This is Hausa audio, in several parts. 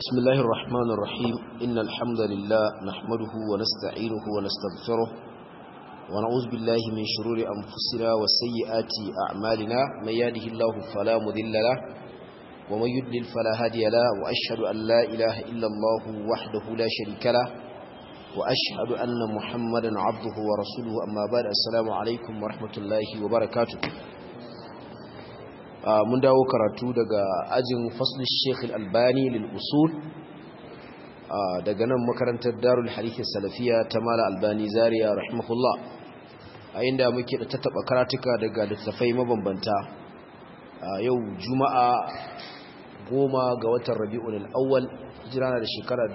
بسم الله الرحمن الرحيم إن الحمد لله نحمده ونستعينه ونستغفره ونعوذ بالله من شرور أنفسنا وسيئات أعمالنا من يهده الله فلا مذل له ومن يدلل فلا هادي له وأشهد أن لا إله إلا الله وحده لا شريك له وأشهد أن محمدا عبده ورسوله أما بعد السلام عليكم ورحمة الله وبركاته mun dawo karatu daga ajin faslin sheikh albani lil usul daga nan makarantar darul hadith salafiya ta mala albani zaria rahimahullah a inda muke da tattaba karatuka daga littafai mabambanta yau juma'a goma ga watan rabi'ul awwal hijira da shekara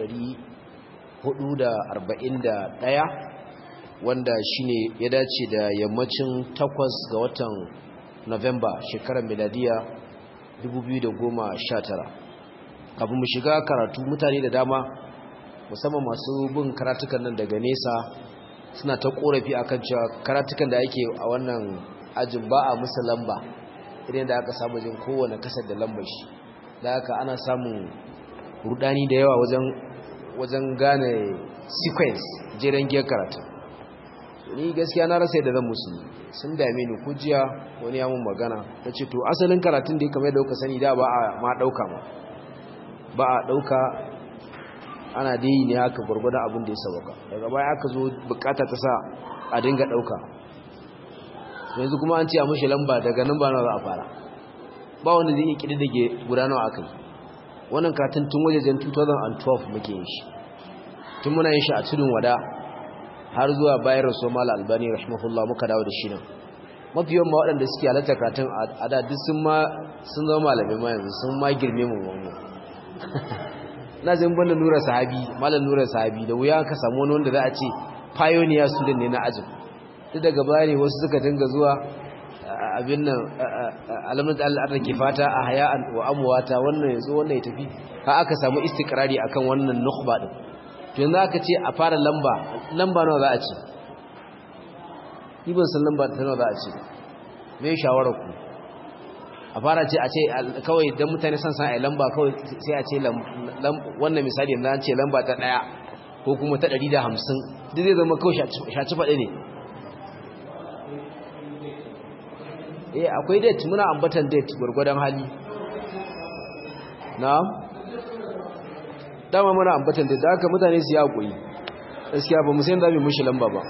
1441 wanda shine ya dace da yammacin 8 ga watan November shekarar miladiya 2019 kafin mu shiga karatu mutane da dama musamman masu bin karatukan nan daga nesa suna ta korafi akan cewa karatukan da ake a wannan ajin ba a musu lamba idan da aka samu jin kowane kasar da lambar shi da haka ana samun rudani da yawa wajen wajen gane sequence jeren giyar karatu ni gaskiya na rasa yadda zan musu sun dame ni kujiya wani ya mun magana ta ce to asalin karatun da ya kamar da kuka sani da ba a ma ɗauka ma ba a ɗauka ana dai ne haka gwargwadon abin da ya sauka daga baya aka zo bukata ta sa a dinga ɗauka yanzu kuma an ce a mashi lamba daga nan ba na za a fara ba wanda zai iya ƙididdige guda nawa aka yi wannan karatun tun wajejen 2012 muke yin shi tun muna yin shi a tudun wada har zuwa bayan rasu mala albani rahimahullah muka dawo da shi nan mafi yawan waɗanda suke halatta karatun a da duk sun ma sun zama malamai ma yanzu sun ma girme mu wani na zai banda nura sahabi malam nura sahabi da wuya ka samu wani wanda za a ce pioneer student ne na ajin duk daga baya ne wasu suka dinga zuwa abin nan alamun da Allah ke fata a haya wa amwata wannan yanzu wannan ya tafi ha aka samu istikrari akan wannan nukhba din yanzu aka ce a fara lamba lamba nawa za a ce ni ban san lamba ta nawa za a ce me shawarar ku a fara ce a ce kawai dan mutane san san ai lamba kawai sai a ce wannan misali yanzu an ce lamba ta daya ko kuma ta 150 duk zai zama kawai shaci faɗi ne eh akwai date muna ambatan date gurgurdan hali na'am dama muna ambatan da haka mutane su ya koyi gaskiya ba mu san da mu mushi lamba ba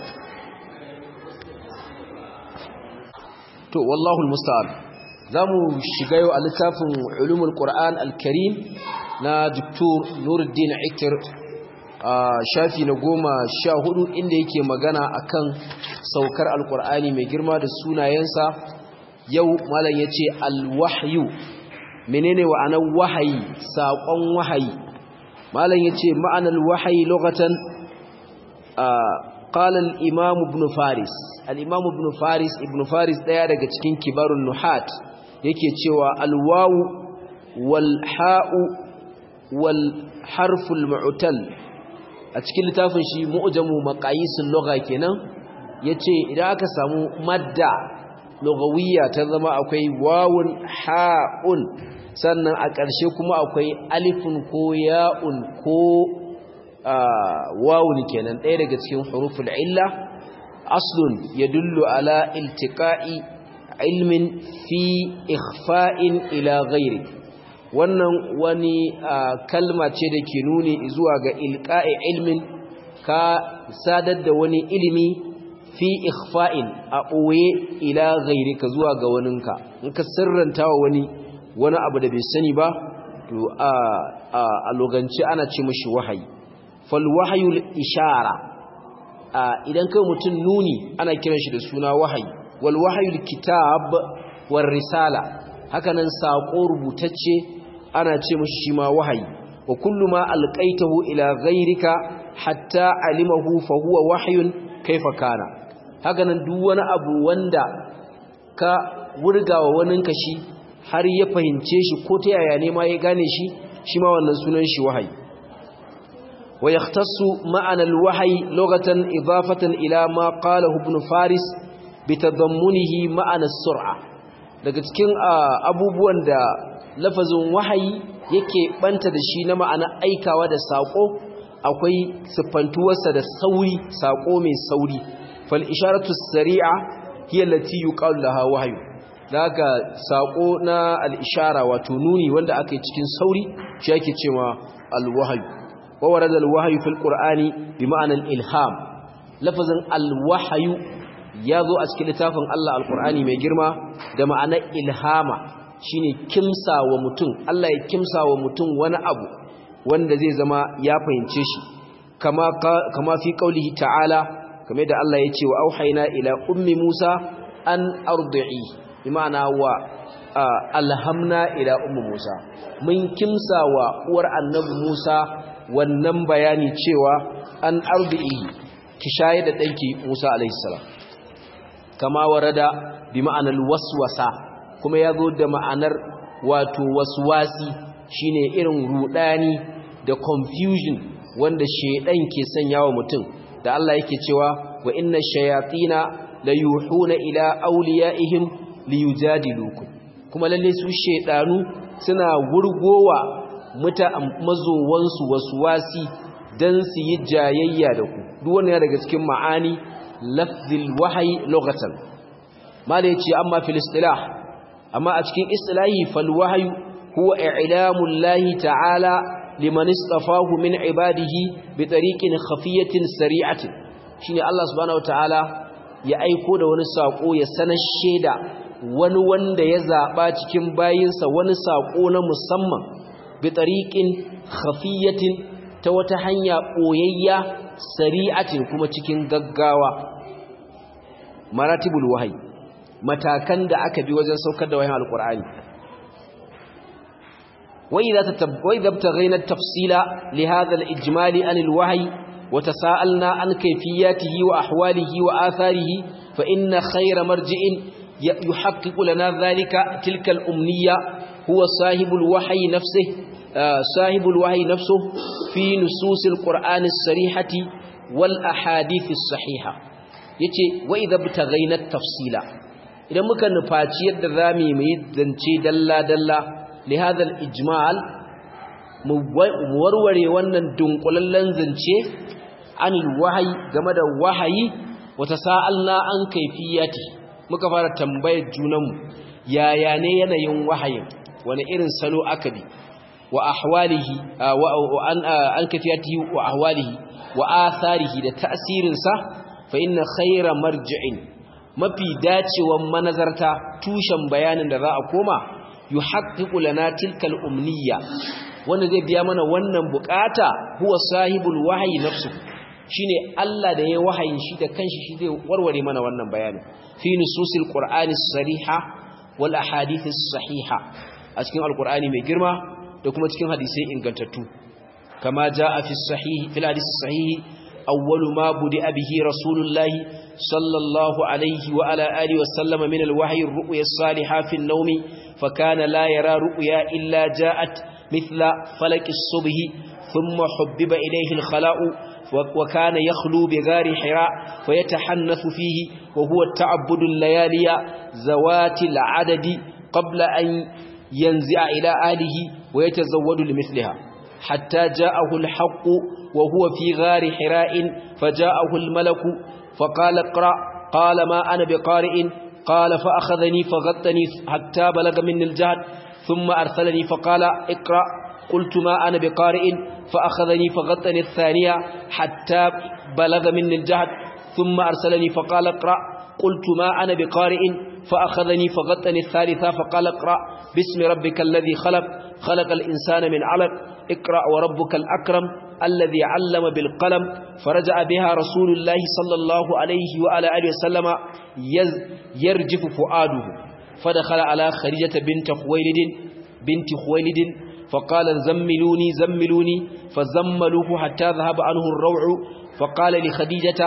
to wallahu almusta'an zamu shiga yau a littafin ulumul qur'an alkarim na doktor nuruddin ikir shafi na goma sha hudu inda yake magana akan saukar alqur'ani mai girma da sunayensa yau malam yace alwahyu menene wa'anar wahayi saƙon wahayi malam yace ma'anar wahayi lokacin qala al-imam ibn faris al-imam ibn faris ibn faris daya daga cikin kibarun nuhat yake cewa al-wawu wal ha'u wal harful mu'tal a cikin littafin shi mu'jamu maqayisul lugha kenan yace idan aka samu madda lugawiyya ta zama akwai wawun ha'un sannan a ƙarshe kuma akwai alifun ko ya'un ko wawun kenan ɗaya daga cikin huruful illa aslun ya dullu ala iltiqa'i ilmin fi ikhfa'in ila ghairi wannan wani kalma ce da ke nuni zuwa ga ilqa'i ilmin ka sadar da wani ilimi fi ikhfa'in a ɓoye ila ghairi ka zuwa ga waninka in ka sirranta wa wani wani abu da bai sani ba to a loganci ana ce mashi wahayi fal wahayul ishara idan kai mutum nuni ana kiran shi da suna wahayi wal wahayul kitab war risala hakanan sako rubutacce ana ce mashi shi ma wahayi wa kullu ma alqaitahu ila ghayrika hatta alimahu fa huwa wahyun kaifa kana hakanan duk wani abu wanda ka wurgawa waninka shi har ya fahimce shi ko ta yaya ne ma ya gane shi shi ma wannan sunan shi wahayi wa yahtassu ma'ana al-wahyi lughatan idafatan ila ma qalahu ibn faris bi tadammunihi ma'ana as-sur'a daga cikin abubuwan da lafazin wahayi yake banta da shi na ma'ana aikawa da sako akwai siffantuwarsa da sauri sako mai sauri fal isharatu sari'a hiya allati yuqalu laha wahyu daga sako na al ishara wato nuni wanda aka yi cikin sauri shi yake cewa al wahyu wa warada al wahyu fil qur'ani bi ma'ana al ilham lafazin al wahyu yazo a cikin littafin Allah al qur'ani mai girma da ma'anar ilhama shine kimsa wa mutum Allah ya kimsa wa mutum wani abu wanda zai zama ya fahimce shi kama kama fi qaulihi ta'ala kamar da Allah ya ce wa auhayna ila ummi Musa an ardi'i imana wa alhamna ila ummi Musa mun kimsa wa uwar annabi Musa wannan bayani cewa an ardi'i ki shaye da danki Musa alaihi salam kama warada bi ma'anar waswasa kuma ya zo da ma'anar wato waswasi shine irin rudani da confusion wanda shedan ke sanya wa mutum da Allah yake cewa wa inna shayatina la yuhuna ila awliyaihim liyujadilukum kuma lalle su shedanu suna wurgowa muta mazowansu waswasi dan su yi jayayya da ku duk wannan daga cikin ma'ani lafzil wahyi lughatan mala yace amma fil istilah amma a cikin istilahi fal wahyu huwa i'lamu llahi ta'ala liman istafahu min ibadihi bi tariqin khafiyatin sari'atin shine Allah subhanahu wataala ya aiko da wani sako ya sanar sheda wani wanda ya zaba cikin bayinsa wani sako na musamman bi tariqin khafiyatin ta wata hanya koyayya sari'atin kuma cikin gaggawa maratibul wahyi matakan da aka bi wajen saukar da wayan alqur'ani وإذا ابتغينا التفصيل لهذا الإجمال عن الوحي وتساءلنا عن كيفياته وأحواله وآثاره فإن خير مرجع يحقق لنا ذلك تلك الأمنية هو صاحب الوحي نفسه صاحب الوحي نفسه في نصوص القرآن الصريحة والأحاديث الصحيحة yace wa idza btaghaina tafsila idan muka nufaci yadda zamu yi zance dalla dalla لهذا الإجمال warware wannan dunkulallen zance an wahayi game da wahayi wata sa'alna an kaifiyati muka fara tambayar junanmu yaya ne yanayin wahayin wani irin salo aka bi wa ahwalihi an kaifiyati wa ahwalihi wa atharihi da ta'asirinsa fa inna khayra marji'in mafi dacewan manazarta tushen bayanin da za a koma yuhaqqiqu lana tilka al-umniyya wanda zai biya mana wannan bukata huwa sahibul wahyi nafsu shine Allah da ya wahayin shi da kanshi shi zai warware mana wannan bayani fi nususil qur'ani sariha wal ahadith sahiha a cikin alqur'ani mai girma da kuma cikin hadisai ingantattu kama jaa fi sahih fil hadith sahih awwalu ma budi'a bihi rasulullahi sallallahu alaihi wa ala alihi wa sallama min alwahyi ar-ru'ya as-salihah fi an-nawm فكان لا يرى رؤيا إلا جاءت مثل فلك الصبح ثم حبب إليه الخلاء وكان يخلو بغار حراء فيتحنث فيه وهو التعبد الليالي زوات العدد قبل أن ينزع إلى آله ويتزود لمثلها حتى جاءه الحق وهو في غار حراء فجاءه الملك فقال اقرأ قال ما أنا بقارئ قال فأخذني فغطني حتى بلغ مني الجهد ثم أرسلني فقال اقرأ قلت ما أنا بقارئ فأخذني فغطني الثانية حتى بلغ مني الجهد ثم أرسلني فقال اقرأ قلت ما أنا بقارئ فأخذني فغطني الثالثة فقال اقرأ باسم ربك الذي خلق خلق الإنسان من علق اقرأ وربك الأكرم الذي علم بالقلم فرجع بها رسول الله صلى الله عليه وعلى آله وسلم يرجف فؤاده فدخل على خديجة بنت خويلد بنت خويلد فقال زملوني زملوني فزملوه حتى ذهب عنه الروع فقال لخديجة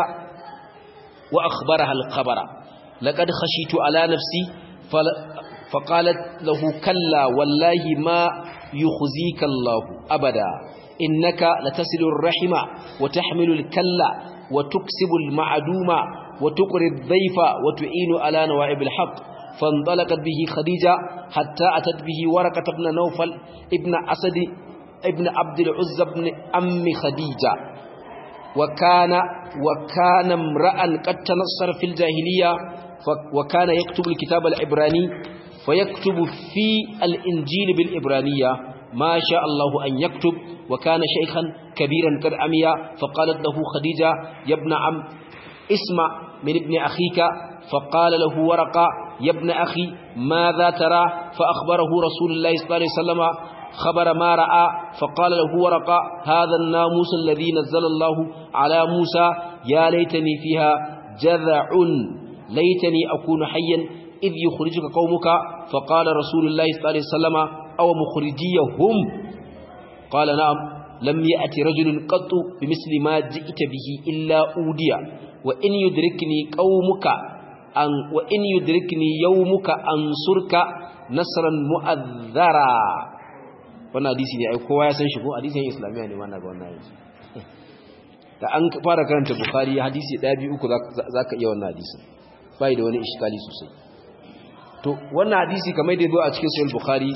وأخبرها الخبر لقد خشيت على نفسي فقالت له كلا والله ما يخزيك الله أبدا إنك لتصل الرحم وتحمل الكلا وتكسب المعدوم وتقري الضيف وتعين على نوائب الحق فانطلقت به خديجة حتى أتت به ورقة بن نوفل ابن أسد ابن عبد العزى بن أم خديجة وكان وكان امرأ قد تنصر في الجاهلية وكان يكتب الكتاب العبراني فيكتب في الإنجيل بالإبرانية ما شاء الله أن يكتب وكان شيخا كبيرا قد عمي فقالت له خديجة يا ابن عم اسمع من ابن أخيك فقال له ورقة يا ابن أخي ماذا ترى فأخبره رسول الله صلى الله عليه وسلم خبر ما رأى فقال له ورقة هذا الناموس الذي نزل الله على موسى يا ليتني فيها جذع ليتني أكون حيا إذ يخرجك قومك فقال رسول الله صلى الله عليه وسلم أو مخرجيهم قال نعم لم يأتي رجل قط بمثل ما جئت به إلا أوديا وإن يدركني قومك أن وإن يدركني يومك أنصرك نصرا مؤذرا wannan hadisi ne ai kowa ya san shi ko hadisin islamiya ne wannan ga wannan hadisi da an fara karanta bukhari hadisi 1 2 3 zaka iya wannan hadisin bai da wani iskali sosai to wannan hadisi kamar da zo a cikin sahih bukhari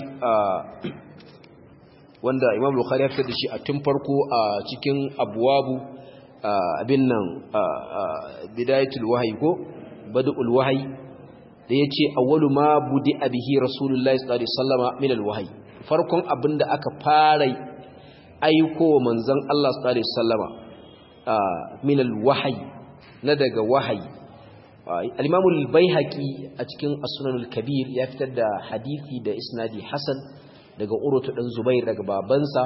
wanda imam bukhari ya fitar da shi a tun farko a cikin abwabu abin nan bidayatul wahyi ko badul wahyi da yace awwalu ma budi bihi rasulullahi sallallahu alaihi wasallama min alwahyi farkon abinda aka fara aiko manzon Allah sallallahu alaihi wasallama min alwahyi na daga wahayi al-imam al-baihaqi a cikin as-sunan al-kabir ya fitar da hadisi da isnadi hasan daga urutu dan zubair daga babansa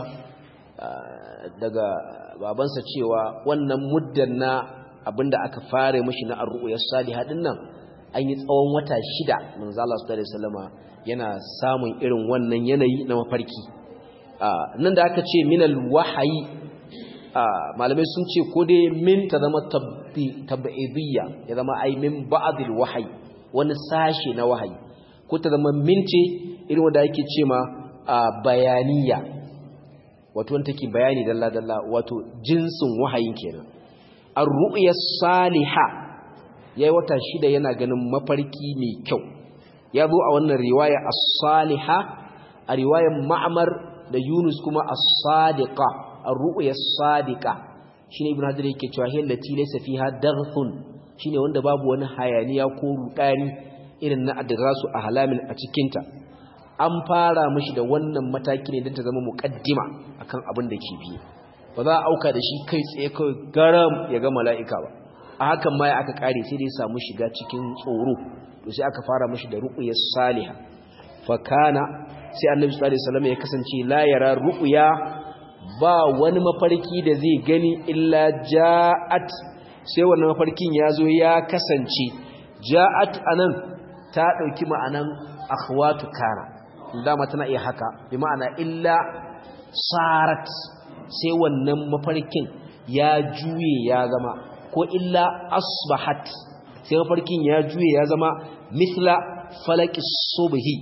daga babansa cewa wannan muddan na abinda aka fara mishi na ar-ru'ya salihah din nan an yi tsawon wata shida manzo Allah sallallahu alaihi wasallama yana samun irin wannan yanayi na mafarki nan da aka ce minal wahayi malamai sun ce ko dai min ta zama tabi'idiyya ya zama ai min ba'dil wahayi wani sashe na wahayi ko ta zama min ce irin wanda yake ce ma bayaniya wato wanda take bayani dalla dalla wato jinsin wahayin kenan ar-ru'ya salihah yayi wata shida yana ganin mafarki mai kyau ya zo a wannan riwaya as-saliha a riwayar ma'mar da Yunus kuma as-sadiqa ar-ru'ya as-sadiqa shine ibn hajar yake cewa hiya lati laysa fiha daghfun shine wanda babu wani hayaniya ko rudani irin na adrasu a halamin a cikin ta an fara mishi da wannan mataki ne don ta zama muqaddima akan abin da ke biye ba za a auka da shi kai tsaye kai garam ya ga mala'ika ba a hakan ma ya aka kare sai dai samu shiga cikin tsoro to sai aka fara mashi da ruqyas salihah fa kana sai annabi sallallahu alaihi wasallam ya kasance la yara ruqya ba wani mafarki da zai gani illa ja'at sai wannan mafarkin yazo ya kasance ja'at anan ta dauki ma'anan akhwatu kana dama tana iya haka bi ma'ana illa sarat sai wannan mafarkin ya juye ya zama ko illa asbahat sai mafarkin ya juye ya zama mithla falaki subhi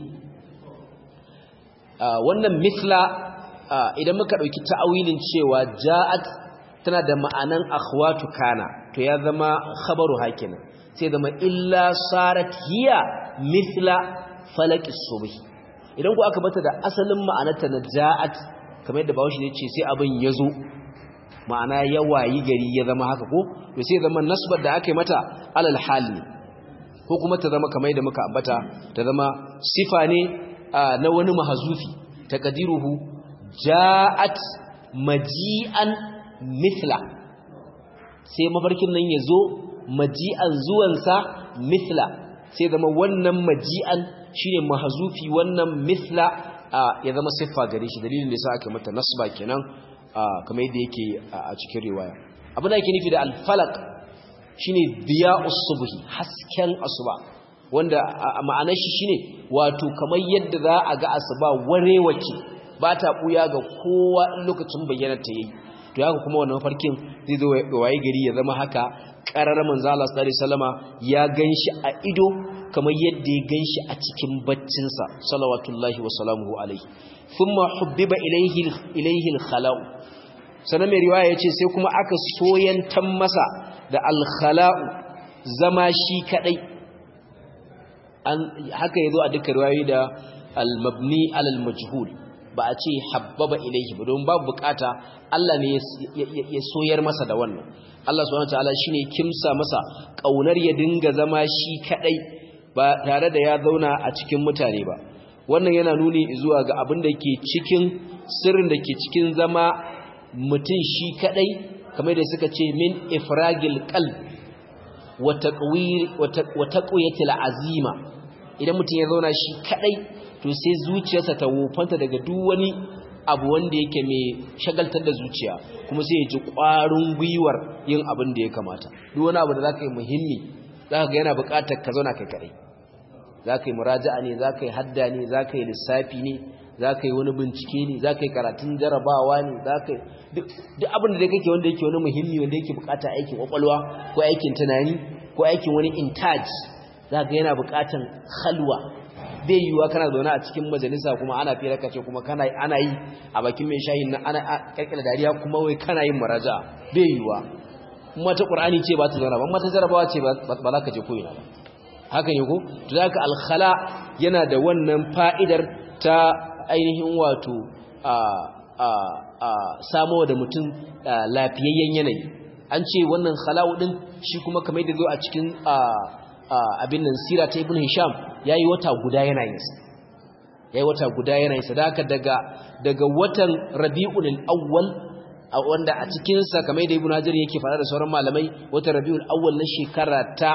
wannan mithla idan muka dauki ta'awilin cewa ja'at tana da ma'anan akhwatu kana to ya zama khabaru hakina sai zama illa sarat hiya mithla falaki subhi idan ku aka bata da asalin ma'anarta na ja'at kamar yadda bawo shi ne ce sai abin yazo ma'ana ya wayi gari ya zama haka ko to sai zama nasbar da aka yi mata alal hali ko kuma ta zama kamar da muka ambata ta zama sifa ne na wani mahazufi taqdiruhu ja'at maji'an mithla sai mafarkin nan yazo maji'an zuwansa mithla sai zama wannan maji'an shine mahazufi wannan mithla ya zama siffa gare shi dalilin da yasa aka mata nasba kenan kamar yadda yake a cikin riwaya abin da yake nufi da alfalak shine diya'us subhi hasken asuba wanda ma'anar shi shine wato kamar yadda za a ga asuba warewace ba ta buya ga kowa in lokacin bayyana ta yayi to haka kuma wannan farkin zai zo waye gari ya zama haka qarar manzo Allah sallallahu alaihi wasallama ya ganshi a ido kamar yadda ya ganshi a cikin baccin sa salawatullahi wa salamuhu alaihi thumma hubbiba ilayhi ilayhi al-khala'u sanan mai riwaya yace sai kuma aka soyantan masa da al-khala'u zama shi kadai an haka yazo a dukkan riwayoyi da al-mabni alal majhul ba a ce habbaba ilayhi ba don babu bukata Allah ne ya soyar masa da wannan Allah subhanahu wataala shine kimsa masa kaunar ya dinga zama shi kadai ba tare da ya zauna a cikin mutane ba wannan yana nuni zuwa ga abin da ke cikin sirrin da ke cikin zama mutum shi kadai kamar da suka ce min ifragil qalb wa taqwir wa taqwiyatil azima idan mutum ya zauna shi kadai to sai zuciyarsa ta wofanta daga duk wani abu wanda yake mai shagaltar da zuciya kuma sai ya ji ƙwarin gwiwar yin abin da ya kamata duk wani abu da za ka yi muhimmi za ka ga yana buƙatar ka zauna kai kaɗai za ka yi muraja'a ne za ka yi hadda ne za ka yi lissafi ne za ka yi wani bincike ne za ka yi karatun jarabawa ne za ka yi duk abin da dai kake wanda yake wani muhimmi wanda yake buƙatar aikin ƙwaƙwalwa ko aikin tunani ko aikin wani intaj za ka yana buƙatar halwa bai yiwuwa kana zaune a cikin majalisa kuma ana fira kace kuma kana ana yi a bakin mai shayin nan ana kirkira dariya kuma wai kana yin maraja bai yiwuwa kuma ta qur'ani ce ba ta zauna ba amma ta jarabawa ce ba za ka je koyi ba haka ne ko to zaka alkhala yana da wannan fa'idar ta ainihin wato a a a samo da mutum lafiyayyen yanayi an ce wannan khala'u din shi kuma kamar da zo a cikin abin nan sira ta ibn hisham yayi wata guda yana yin sa yayi wata guda yana yin sa daga daga daga watan rabiul awwal wanda a cikin sa kamar da ibn hajar yake fara da sauran malamai watan rabiul awwal na shekara ta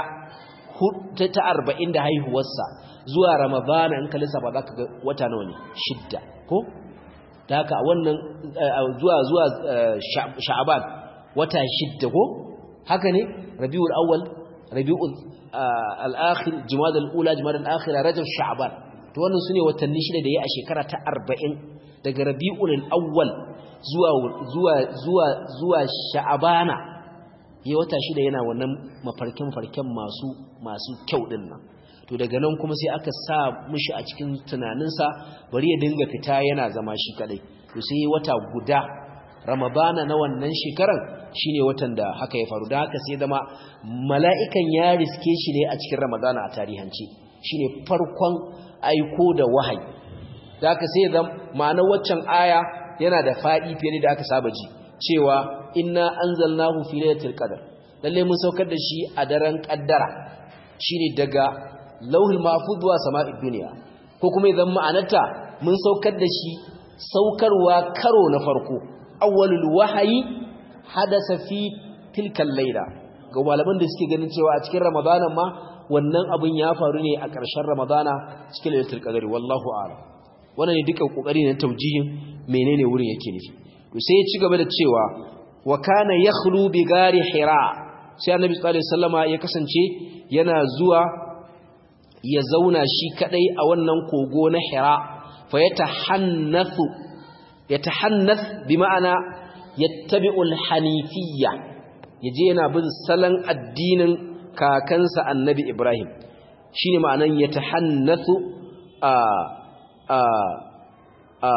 ta 40 da haihuwarsa zuwa ramadana in ka lissafa zaka ga wata nawa ne shidda ko da haka wannan zuwa zuwa sha'aban wata shidda ko haka ne rabiul awwal rabiul al-akhir jumad al-ula jumad al-akhira rajab sha'ban to wannan sune watanni shida da yayi a shekara ta 40 daga rabiul awwal zuwa zuwa zuwa zuwa sha'bana yayi wata shida yana wannan mafarkin farken masu masu kyau din nan to daga nan kuma sai aka sa mishi a cikin tunaninsa bari ya dinga fita yana zama shi kadai to sai wata guda ramadana na wannan shekaran shine watan da haka ya faru da haka sai zama mala'ikan ya riske shi ne a cikin ramadana a tarihance shine farkon aiko da wahayi da haka sai zama ma'ana waccan aya yana da faɗi fiye da aka saba ji cewa inna anzalnahu fi lailatul qadr lalle mun saukar da shi a daren kaddara shine daga lauhul mahfuz zuwa sama'id duniya ko kuma idan ma'anarta mun saukar da shi saukarwa karo na farko awwalul wahayi hadasa fi tilkal layla ga malaman da suke ganin cewa a cikin ramadanan ma wannan abin ya faru ne a ƙarshen ramadana cikin lailatul qadri wallahu a'lam wannan ne duka kokari ne taujihin menene wurin yake nufi to sai ya ci gaba da cewa wa kana yakhlu bi gari hira sai annabi sallallahu alaihi wasallama ya kasance yana zuwa ya zauna shi kadai a wannan kogo na hira fa yatahannathu yatahannath bi ma'ana yattabi'u al-hanifiyya yaje yana bin salon addinin kakansa annabi Ibrahim shine ma'anan yatahannathu a a a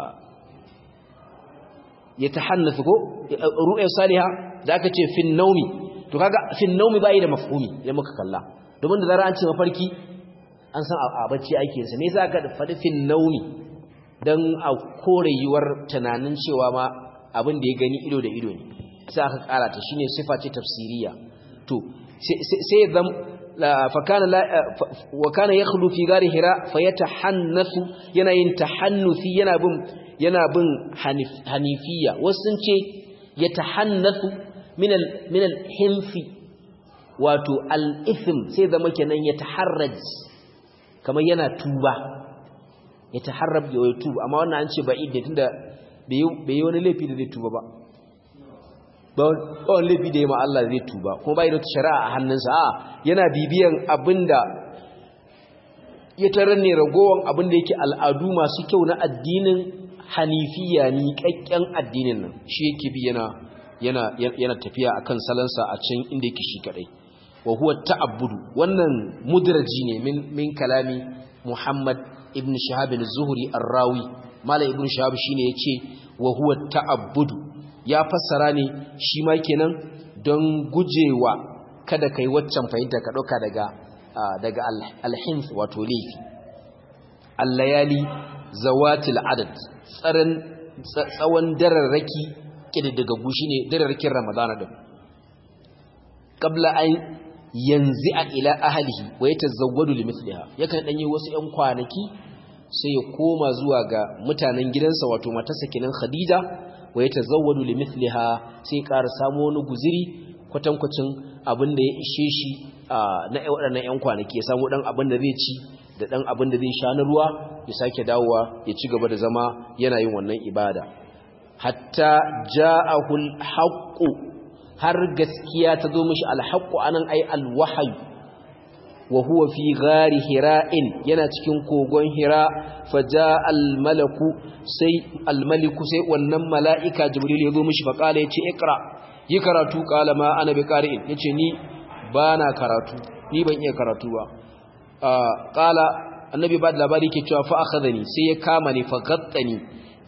yatahannathu ko ru'ya salihah da aka ce fin naumi to kaga fin naumi bai da mafhumi idan muka kalla domin da zara an ce mafarki an san a bacci ake sa ne za ka faɗi fin naumi don a kore yiwuwar tunanin cewa ma abin da ya gani ido da ido ne sai aka ƙara ta shine sifa ce tafsiriya to sai zam fakana wa kana yakhlu fi gari hira fayatahannasu yana yin tahannusi yana bin yana bin hanifiya wasu sun ce yatahannasu min al min al hinfi wato al ithm sai zama kenan yataharraj kamar yana tuba ya taharrab ya tuba amma wannan an ce ba idda tunda bai yi wani laifi da zai tuba ba ba wani laifi da ya ma Allah zai tuba kuma bai da shari'a a hannunsa a yana bibiyan abinda ya tarar ne ragowar abinda yake al'adu masu kyau na addinin hanifiya ni kakken addinin nan shi yake bi yana yana yana tafiya akan salansa a can inda yake shi kadai wa huwa ta'abbudu wannan mudraji ne min min kalami Muhammad ibn Shihab az-Zuhri ar-Rawi Malam ibn Shihab shine yace wa huwa ta'abbudu ya fassara ne shi ma kenan don gujewa kada kai waccan fahimta ka dauka daga daga alhins wato laifi allayali zawatil adad tsaron tsawon dararraki kididdigaggu shine dararrakin ramadana din qabla an yanzi'a ila ahlihi wa yatazawwadu limithliha yakan dan yi wasu ƴan kwanaki sai ya koma zuwa ga mutanen gidansa wato matarsa kenan Khadija wa yatazawwadu limithliha sai ƙara samu wani guziri kwatankwacin abin da ya ishe shi na waɗannan ƴan kwanaki ya samu dan abin da zai ci da dan abin da zai sha na ruwa ya sake dawowa ya ci gaba da zama yana yin wannan ibada hatta ja'ahul haqqu har gaskiya ta zo mishi alhaqqu anan ai alwahyu wa huwa fi ghari hira'in yana cikin kogon hira faja almalaku sai almaliku sai wannan mala'ika jibril ya zo mishi fa kala yace ikra yi karatu kala ma ana bi qari'in yace ni bana karatu ni ban iya karatu ba kala annabi ba da labari ke cewa fa akhadhani sai ya kama ni fa gattani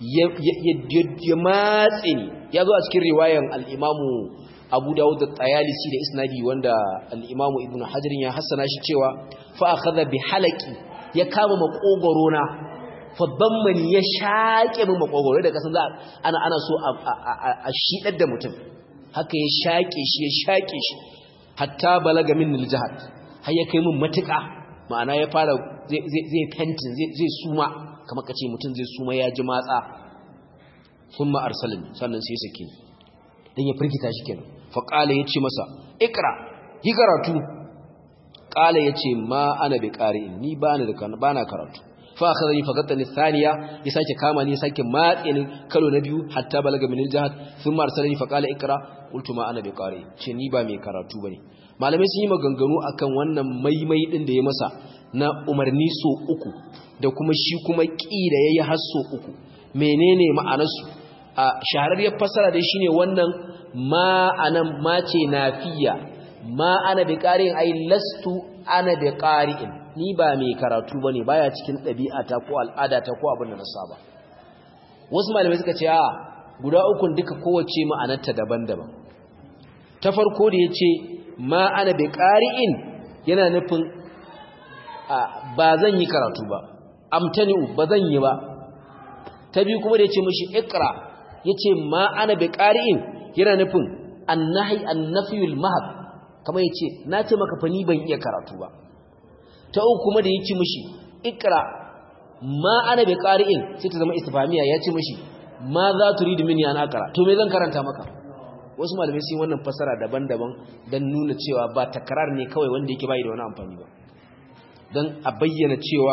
ya matse ni ya zo a cikin riwayan al-imamu abu dawud da tsayalisi da isnadi wanda al-imamu ibnu hajar ya hassana shi cewa fa akhadha bi halaqi ya kama makogoro na fa dammani ya shaƙe min makogoro da kasan za ana ana so a shidar da mutum haka ya shaƙe shi ya shaƙe shi hatta balaga min al-jahad har ya kai min matuƙa ma'ana ya fara zai fentin zai suma kamar kace mutum zai suma ya ji matsa thumma arsalani sannan sai sake dan ya firgita shi kenan faƙala ya ce masa ikra yi karatu ƙala ya ce ma ana bi ƙari'in ni ba na karatu fa aka zai fagatta ni saniya ya sake kama ni ya sake matse ni kalo na biyu hatta balaga min jihad sun marsala ni faƙala ikra qultu ma ana bi ƙari'in ce ni ba mai karatu bane malamai sun yi maganganu akan wannan maimai din da ya masa na umarni so uku da kuma shi kuma ƙi da yayi har so uku menene ma'anarsu a shahararriyar fassara dai shine wannan ma anan ma ce nafiya ma ana bi qari'in ai lastu ana bi qari'in ni ba mai karatu bane baya cikin ɗabi'ata ko al'adata ko abin da na saba wasu malamai suka ce a guda ukun duka kowace ma'anarta daban-daban ta farko da yace ma ana bi qari'in yana nufin ba zan yi karatu ba amtani'u ba zan yi ba ta biyu kuma da yace mishi iqra yace ma ana bi qari'in yana nufin annahi annafiyul mahab kamar yace na ce maka fa ni ban iya karatu ba ta uku kuma da yace mishi ikra ma ana bi qari'in sai ta zama istifhamiya yace mishi ma za turidu minni ana akra to me zan karanta maka wasu malamai sun wannan fasara daban-daban dan nuna cewa ba takrar ne kawai wanda yake bai da wani amfani ba dan a bayyana cewa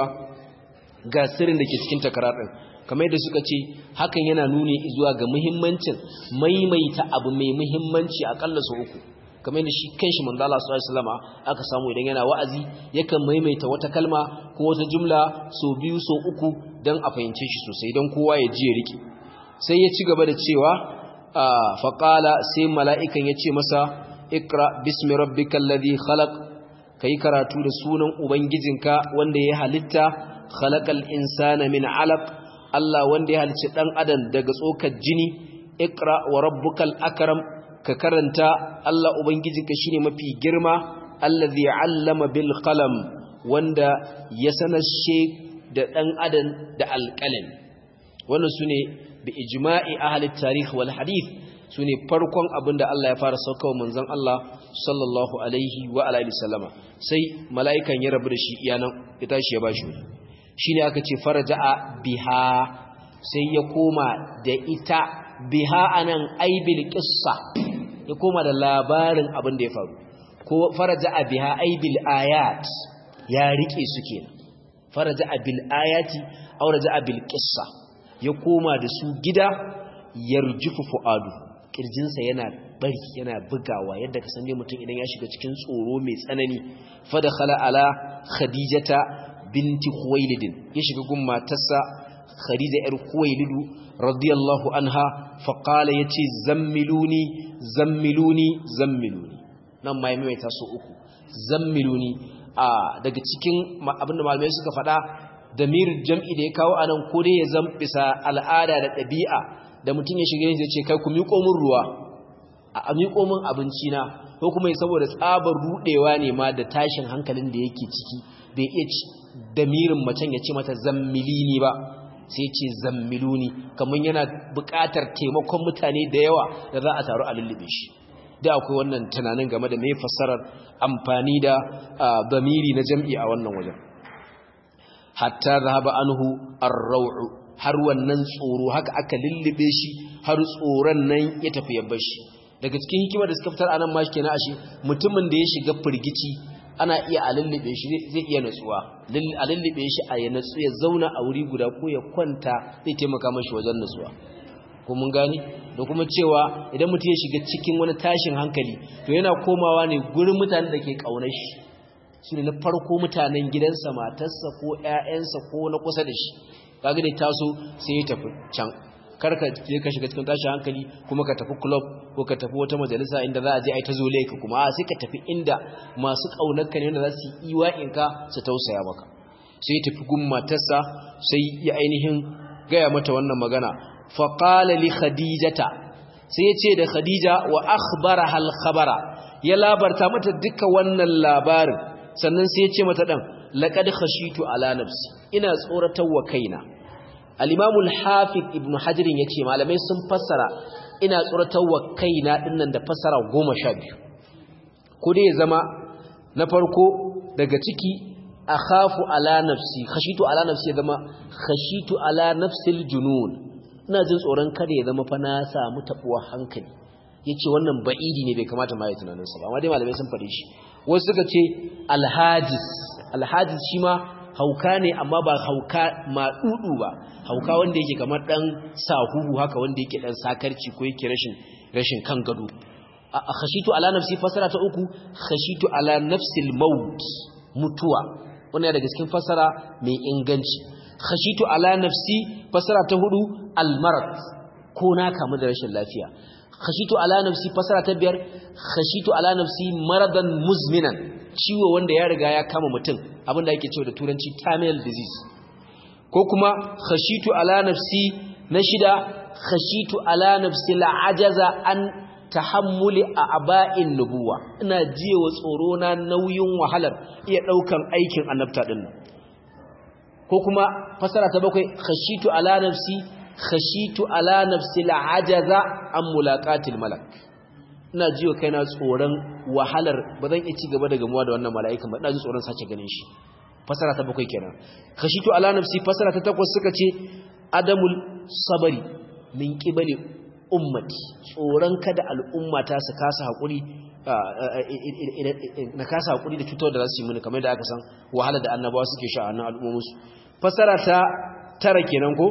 ga sirrin da ke cikin takrar din kamar yadda suka ce hakan yana nuni zuwa ga muhimmancin maimaita abu mai muhimmanci akalla su uku kamar yadda shi kanshi manzo Allah sallallahu alaihi wasallam aka samu idan yana wa'azi yakan maimaita wata kalma ko wata jumla so biyu so uku dan a fahimce shi sosai dan kowa ya ji ya rike sai ya ci gaba da cewa fa qala sai mala'ikan ya ce masa ikra bismi rabbikal ladhi khalaq kai karatu da sunan ubangijinka wanda ya halitta khalaqal insana min 'alaq Allah wanda ya halicci dan adam daga tsokar jini ikra wa rabbukal akram ka karanta Allah ubangijinka shine mafi girma allazi 'allama bil qalam wanda ya sanashe da dan adam da alqalam wannan sune bi ijma'i ahli tarikh wal hadith sune farkon abinda Allah ya fara saukawa manzon Allah sallallahu alaihi wa alihi wasallama sai mala'ikan ya rabu da shi iyanan ya tashi ya bashi wani shine aka ce faraja'a biha sai ya koma da ita biha anan aibil qissa ya koma da labarin abin da ya faru ko faraja'a biha aibil ayat ya rike su kenan faraja'a bil ayati aw raja'a bil qissa ya koma da su gida yarjufu fuadu kirjinsa yana bari yana bugawa yadda ka sanne mutum idan ya shiga cikin tsoro mai tsanani fa dakhala ala khadijata binti Khuwailidin ya shiga gun matarsa Khadija yar Khuwailidu radiyallahu anha fa qala yace zammiluni zammiluni zammiluni nan mai mai ta so uku zammiluni a daga cikin abinda malamai suka faɗa damir jam'i da ya kawo anan ko dai ya zambisa al'ada da ɗabi'a da mutum ya shiga ya ce kai ku miƙo min ruwa a miƙo min abinci na ko kuma saboda tsabar rudewa ne ma da tashin hankalin da yake ciki bai iya damirin macen ya ce mata zammilini ba sai ce zammiluni kamar yana buƙatar taimakon mutane da yawa da za a taru a lullube shi da akwai wannan tunanin game da mai fassarar amfani da damiri na jam'i a wannan wajen hatta zahaba anhu ar-raw'u har wannan tsoro haka aka lullube shi har tsoron nan ya tafi ya bar shi daga cikin hikimar da suka fitar anan ma kenan ashe mutumin da ya shiga firgici ana iya a lullube shi zai iya natsuwa a lullube shi a ya natsu ya zauna a wuri guda ko ya kwanta zai taimaka mashi wajen natsuwa ko mun gani da kuma cewa idan mutum ya shiga cikin wani tashin hankali to yana komawa ne gurin mutanen da ke ƙaunar shi su ne na farko mutanen gidansa matarsa ko ‘ya'yansa ko na kusa da shi kaga da taso sai ya tafi can karka je ka shiga cikin tashin hankali kuma ka tafi club ko ka tafi wata majalisa inda za a je a yi ta zole ka kuma a sai ka tafi inda masu ƙaunarka ne wanda za su yi iwa'inka su tausaya maka sai ya tafi gun matarsa sai ya ainihin gaya mata wannan magana faƙala li khadijata sai ya ce da khadija wa akhbara hal khabara ya labarta mata duka wannan labarin sannan sai ya ce mata ɗan laƙad khashitu ala nafsi ina tsoratar wa kaina al-imamu al-hafiz ibn hajar yace malamai sun fassara ina tsoratar wa kaina dinnan da fassara 12 ko dai ya zama na farko daga ciki akhafu ala nafsi khashitu ala nafsi ya zama khashitu ala nafsil junun ina jin tsoron kada ya zama fa na samu tabuwa hankali yace wannan ba'idi ne bai kamata ma ya tunanin sa ba amma dai malamai sun fade shi wasu suka ce alhajis alhajis shi ma hauka ne amma ba hauka maɗuɗu ba hauka wanda yake kamar ɗan sahuhu haka wanda yake ɗan sakarci ko yake rashin rashin kan gado a khashitu ala nafsi fasara ta uku khashitu ala nafsil maut mutuwa wannan daga cikin fasara mai inganci khashitu ala nafsi fasara ta hudu almarad ko na kamu da rashin lafiya khashitu ala nafsi fasara ta biyar khashitu ala nafsi maradan muzminan ciwo wanda ya riga ya kama mutum abinda yake cewa da turanci terminal disease ko kuma khashitu ala nafsi na shida khashitu ala nafsi la'ajaza an tahammuli a aba'in nubuwa ina jiyewa tsoro na nauyin wahalar iya daukan aikin annabta din nan ko kuma fasara ta bakwai khashitu ala nafsi khashitu ala nafsi la'ajaza an mulaqatil malak ina jiwa kaina tsoron wahalar ba zan iya ci gaba da gamuwa da wannan mala'ikan ba ina ji tsoron sace ganin shi fasara ta bakwai kenan khashitu ala nafsi fasara ta takwas suka ce adamul sabari min qibali ummati tsoron kada al'ummata su kasa hakuri na kasa hakuri da cutar da za su yi mini kamar da aka san wahala da annabawa suke sha a nan al'ummominsu fasara ta tara kenan ko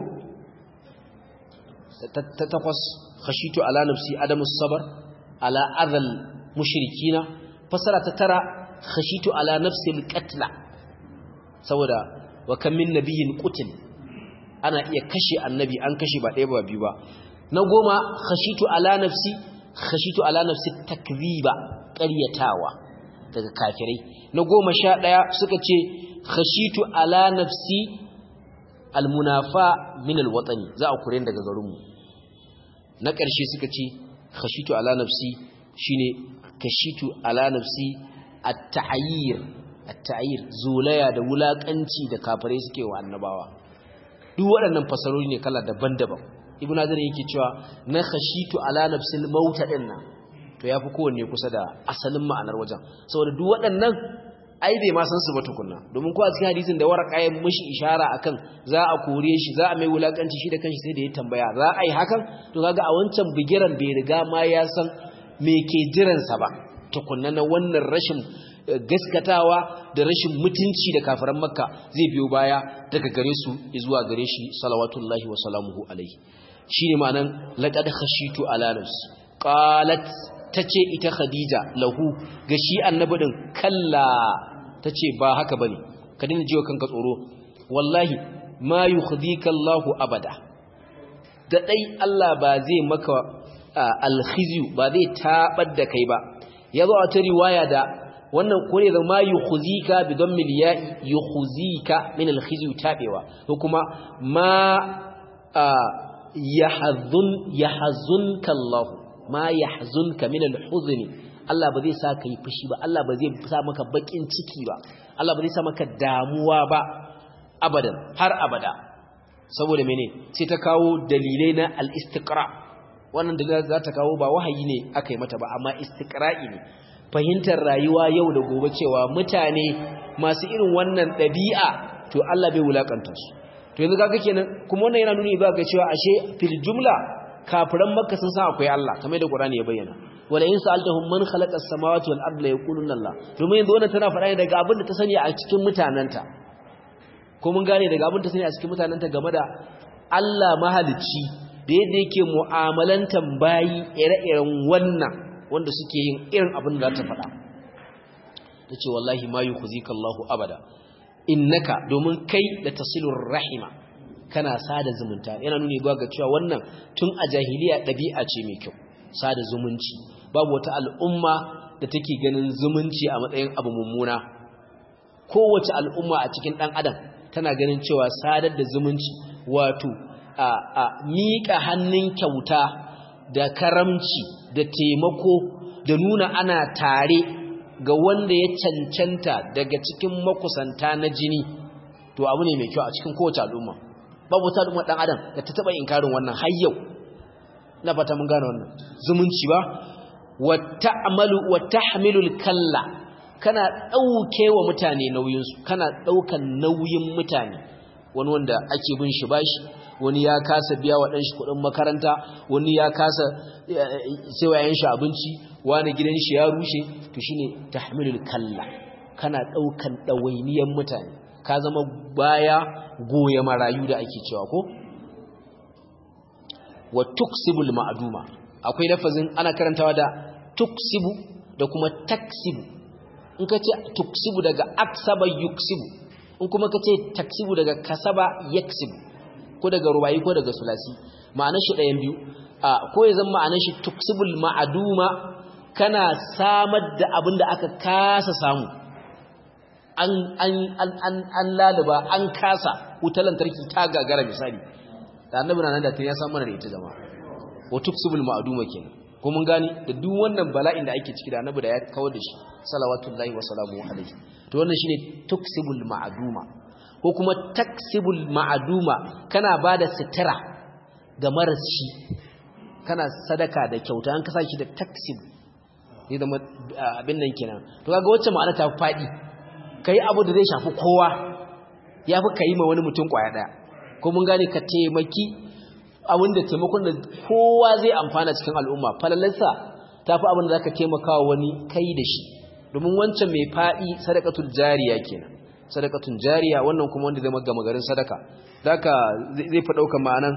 ta takwas khashitu ala nafsi adamus sabar ala adhal mushrikina fasara ta tara khashitu ala nafsi alqatla saboda wa kam min nabiyyin qutil ana iya kashe annabi an kashe ba ɗaya ba biyu ba na goma khashitu ala nafsi khashitu ala nafsi takdhiba ƙaryatawa daga kafirai na goma sha ɗaya suka ce khashitu ala nafsi almunafa min alwatani za a kure daga garinmu na ƙarshe suka ce khashitu ala nafsi shine kashitu ala nafsi at-ta'yir at-ta'yir zulaya da wulakanci da kafirai suke wa annabawa duk waɗannan fasarori ne kala daban-daban ibnu azar yake cewa na khashitu ala nafsil maut dinnan to yafi kowanne kusa da asalin ma'anar wajen saboda duk waɗannan ai bai ma san su ba tukunna domin ko a cikin hadisin da waraka ya mishi ishara akan za a kore shi za a mai wulakanci shi da kanshi sai da ya tambaya za a yi hakan to kaga a wancan bigiran bai riga ma ya san me ke jiran sa ba tukunna na wannan rashin gaskatawa da rashin mutunci da kafiran makka zai biyo baya daga gare su zuwa gare shi salawatullahi wa salamuhu alaihi shine ma'anan laqad khashitu ala nafsi qalat tace ita khadija lahu ga shi annabi din kalla tace ba haka bane ka dinga jiwa kanka tsoro wallahi ma yukhdika Allahu abada da dai Allah ba zai maka alkhizyu ba zai tabar da kai ba yazo a ta riwaya da wannan kore da ma yukhzika bi dammil ya'i yukhzika min alkhizyu tabewa ko kuma ma yahzun yahzunka Allah ma yahzunka min alhuzn Allah ba zai sa ka yi fushi ba Allah ba zai sa maka bakin ciki ba Allah ba zai sa maka damuwa ba abadan har abada saboda mene sai ta kawo dalilai na al-istiqra wannan da za ta kawo ba wahayi ne aka yi mata ba amma istiqra'i ne fahimtar rayuwa yau da gobe cewa mutane masu irin wannan ɗabi'a to Allah bai wulakanta su to yanzu kaga kenan kuma wannan yana nuni ba ga cewa ashe fil jumla kafiran makka sun san akwai Allah kamar da Qur'ani ya bayyana wala in sa'altahum man khalaqa as-samawati wal arda la yaquluna Allah domin yanzu wannan tana faɗa ne daga abin da ta sani a cikin mutananta ko mun gane daga abin da ta sani a cikin mutananta game da Allah mahalicci da yadda yake mu'amalantan bayi ire-iren wannan wanda suke yin irin abin da za ta faɗa tace wallahi ma yukhzika Allahu abada innaka domin kai da tasilur rahima kana sada zumunta yana nuni ba ga cewa wannan tun a jahiliya ɗabi'a ce mai kyau sada zumunci babu wata al'umma da take ganin zumunci a matsayin abu mummuna kowace al'umma a cikin ɗan adam tana ganin cewa sadar da zumunci wato a, a miƙa hannun kyauta da karamci da taimako da nuna ana tare ga wanda ya cancanta daga cikin makusanta na jini to abu ne mai kyau a cikin kowace al'umma babu wata al'umma dan adam da ta taba inkarin wannan har yau na fata mun gane wannan zumunci ba wa ta'malu wa tahmilul kalla kana dauke wa mutane nauyin su kana daukan nauyin mutane wani wanda ake bin shi bashi wani ya kasa biya wa ɗanshi kuɗin makaranta wani ya kasa sai wa yanshi abinci wani gidan shi ya rushe to shine tahmilul kalla kana ɗaukan ɗawainiyan mutane ka zama baya goya marayu da ake cewa ko wa tuksibul ma'duma akwai lafazin ana karantawa da tuksibu da kuma taksibu in ka ce tuksibu daga aksaba yuksibu in kuma ka ce taksibu daga kasaba yaksibu ko daga rubayi ko daga sulasi ma'anar shi ɗayan biyu ko ya zama ma'anar shi tuksibul ma'aduma kana samar da abin da aka kasa samu an an an an laluba an kasa wutar lantarki ta gagara misali da annabi nan da tun ya san mana da ita jama'a wa tuksibul ma'aduma kenan ko mun gani da duk wannan bala'in da ake ciki da annabi da ya kawar da shi salawatullahi wa salamu alaihi to wannan shine tuksibul ma'aduma ko kuma taksibul ma'aduma kana bada sitira ga maras shi kana sadaka da kyauta an kasa shi da taksib ne da abin nan kenan to kaga wacce ma'ana ta fadi kai abu da zai shafi kowa yafi kai ma wani mutum kwaya daya ko mun gane ka taimaki abin da taimakon da kowa zai amfana cikin al'umma falalarsa tafi abin da zaka taimakawa wani kai da shi domin wancan mai fadi sadaqatul jariya kenan sadakatun jariya wannan kuma wanda zai magama garin sadaka zaka zai fa dauka ma'anan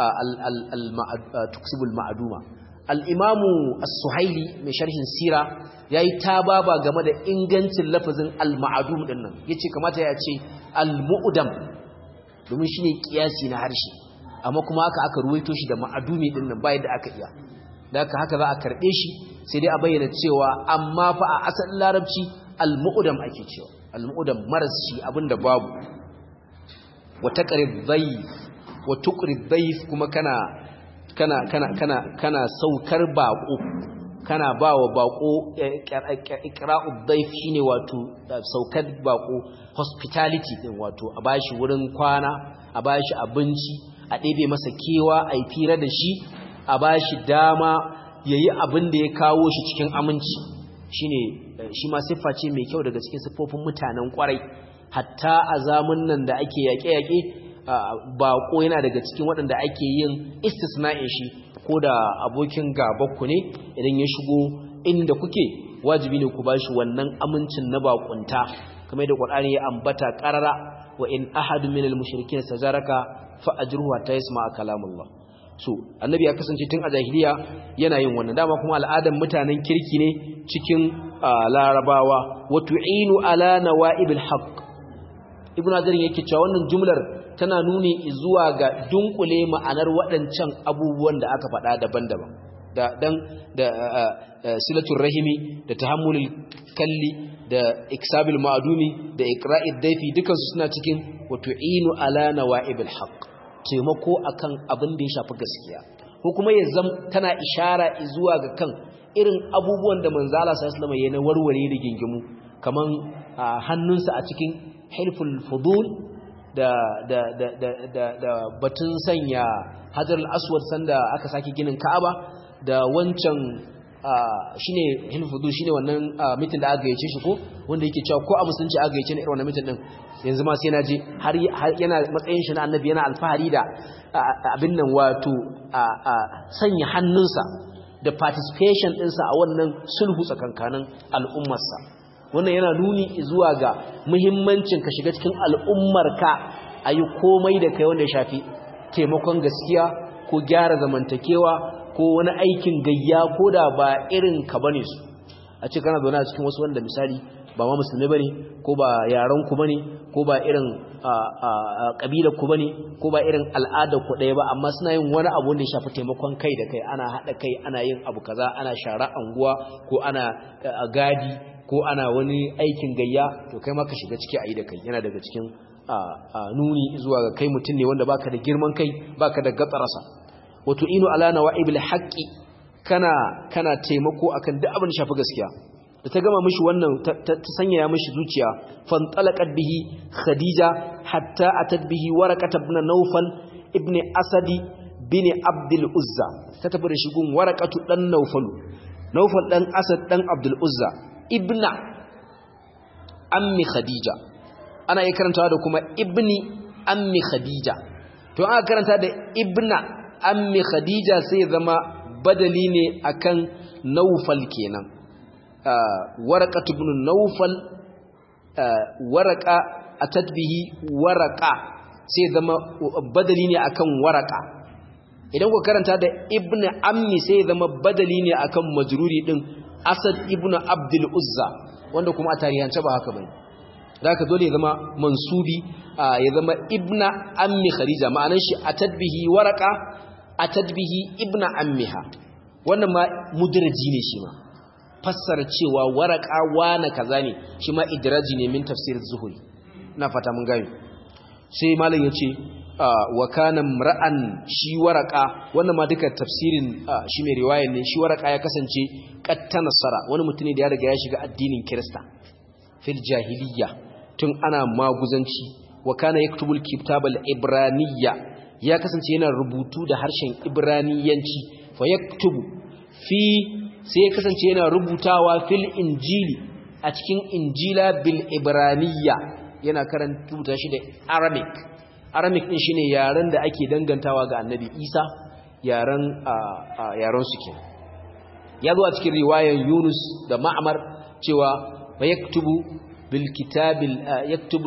tuksibul ma'duma al-imamu as-suhaili mai sharhin sira yayi tababa game da ingancin lafazin al-ma'dum din nan yace kamata ya ce al-mu'dam domin shine kiyasi na harshe amma kuma haka aka ruwaito shi da ma'dumi din nan bayan da aka iya haka haka za a karbe shi sai dai a bayyana cewa amma fa a asalin larabci al-mu'dam ake cewa al-mu'dam maras shi abinda babu wa taqrib dhayf wa tuqrib dhayf kuma kana kana kana kana kana saukar bako kana bawa bako iqra'u dhayf shine wato saukar bako hospitality din wato a bashi wurin kwana a bashi abinci a ɗebe masa kewa a yi fira da shi a bashi dama yayi abin da ya kawo shi cikin aminci shine shi ma siffa ce mai kyau daga cikin siffofin mutanen kwarai hatta a zamun nan da ake yaƙe-yaƙe baƙo yana daga cikin waɗanda ake yin istisna'in shi ko da abokin gabanku ne idan ya shigo inda kuke wajibi ne ku ba shi wannan amincin na baƙunta kamar da ƙwar'ani ya ambata ƙarara wa in ahadu min al-mushrikin sajaraka fa ajruhu hatta yasma'a kalamullah so annabi ya kasance tun a jahiliya yana yin wannan dama kuma al'adan mutanen kirki ne cikin larabawa wa tu'inu ala nawa'ibil haqq ibnu azar yake cewa wannan jumlar tana nuni zuwa ga dunkule ma'anar waɗancan abubuwan da aka faɗa daban-daban da dan da silatul rahimi da tahammulul kalli da iksabil ma'dumi da iqra'id dayfi dukan su suna cikin wa tu'inu ala nawa'ibil haqq taimako akan abin da ya shafi gaskiya ko kuma ya zam tana ishara zuwa ga kan irin abubuwan da manzo Allah sallallahu alaihi wasallam ya na warware rigingimu kaman hannunsa a cikin hilful fudul da da da da da, da batun sanya hajar al-aswad sanda aka saki ginin Ka'aba da wancan shine hilfudu shine wannan mitin da aka yace shi ko wanda yake cewa ko a musulunci aka yace ne irin wannan mitin din yanzu ma sai na je har yana matsayin shi na annabi yana alfahari da abin nan wato sanya hannunsa da participation ɗinsa a wannan sulhu tsakankanin al'ummarsa wannan yana nuni zuwa ga muhimmancin ka shiga cikin al'ummarka a yi komai da kai wanda ya shafi taimakon gaskiya ko gyara zamantakewa ko wani aikin gayya ko da ba irin ka bane su a ce kana zaune a cikin wasu wanda misali ba ma musulmi bane ko ba yaran ku bane ko ba irin kabilar ku bane ko ba irin al'adar ku ɗaya ba amma suna yin wani abu wanda ya shafi taimakon kai da kai ana haɗa kai ana yin abu kaza ana shara anguwa ko ana gadi ko ana wani aikin gayya to kai ma ka shiga ciki a yi da kai yana daga cikin nuni zuwa ga kai mutum ne wanda baka da girman kai baka da gatsarasa wato inu ala nawa'ibil haqqi kana kana taimako akan duk abin da shafi gaskiya da ta gama mishi wannan ta sanya mishi zuciya fantalaqat bihi khadija hatta atat bihi waraqat ibn nawfal ibn asadi bin abdul uzza ta tafi da shi gun waraqatu dan nawfal nawfal dan asad dan abdul uzza ibna ammi khadija ana iya karantawa da kuma ibni ammi khadija to aka karanta da ibna ammi khadija sai zama badali ne akan naufal kenan waraqatu ibn naufal waraqa atatbihi waraqa sai zama badali ne akan waraqa idan ku karanta da ibn ammi sai zama badali ne akan majruri din asad ibn abdul uzza wanda kuma a tarihance ba haka bane zaka dole ya zama mansubi ya zama ibna ammi khadija ma'anar shi atadbihi waraqa atadbihi ibna ammiha wannan ma mudraji ne shi ma fassara cewa waraqa wana kaza ne shi ma idraji ne min tafsir zuhuri ina fata mun gani sai malam yace wa kana ra'an shi waraqa wannan ma duka tafsirin shi mai riwayar ne shi waraqa ya kasance qatta nasara wani mutum ne da ya riga ya shiga addinin kirista fil jahiliyya tun ana maguzanci wa kana yaktubul kitabal ibraniyya ya kasance yana rubutu da harshen ibraniyanci fa yaktubu fi sai ya kasance yana rubutawa fil injili a cikin injila bil ibraniyya yana karanta shi da arabic arabic din shine yaren da ake dangantawa ga annabi isa yaren yaren su kenan ya zo a cikin riwayar yunus da ma'amar cewa fa yaktubu bil kitabil yaktubu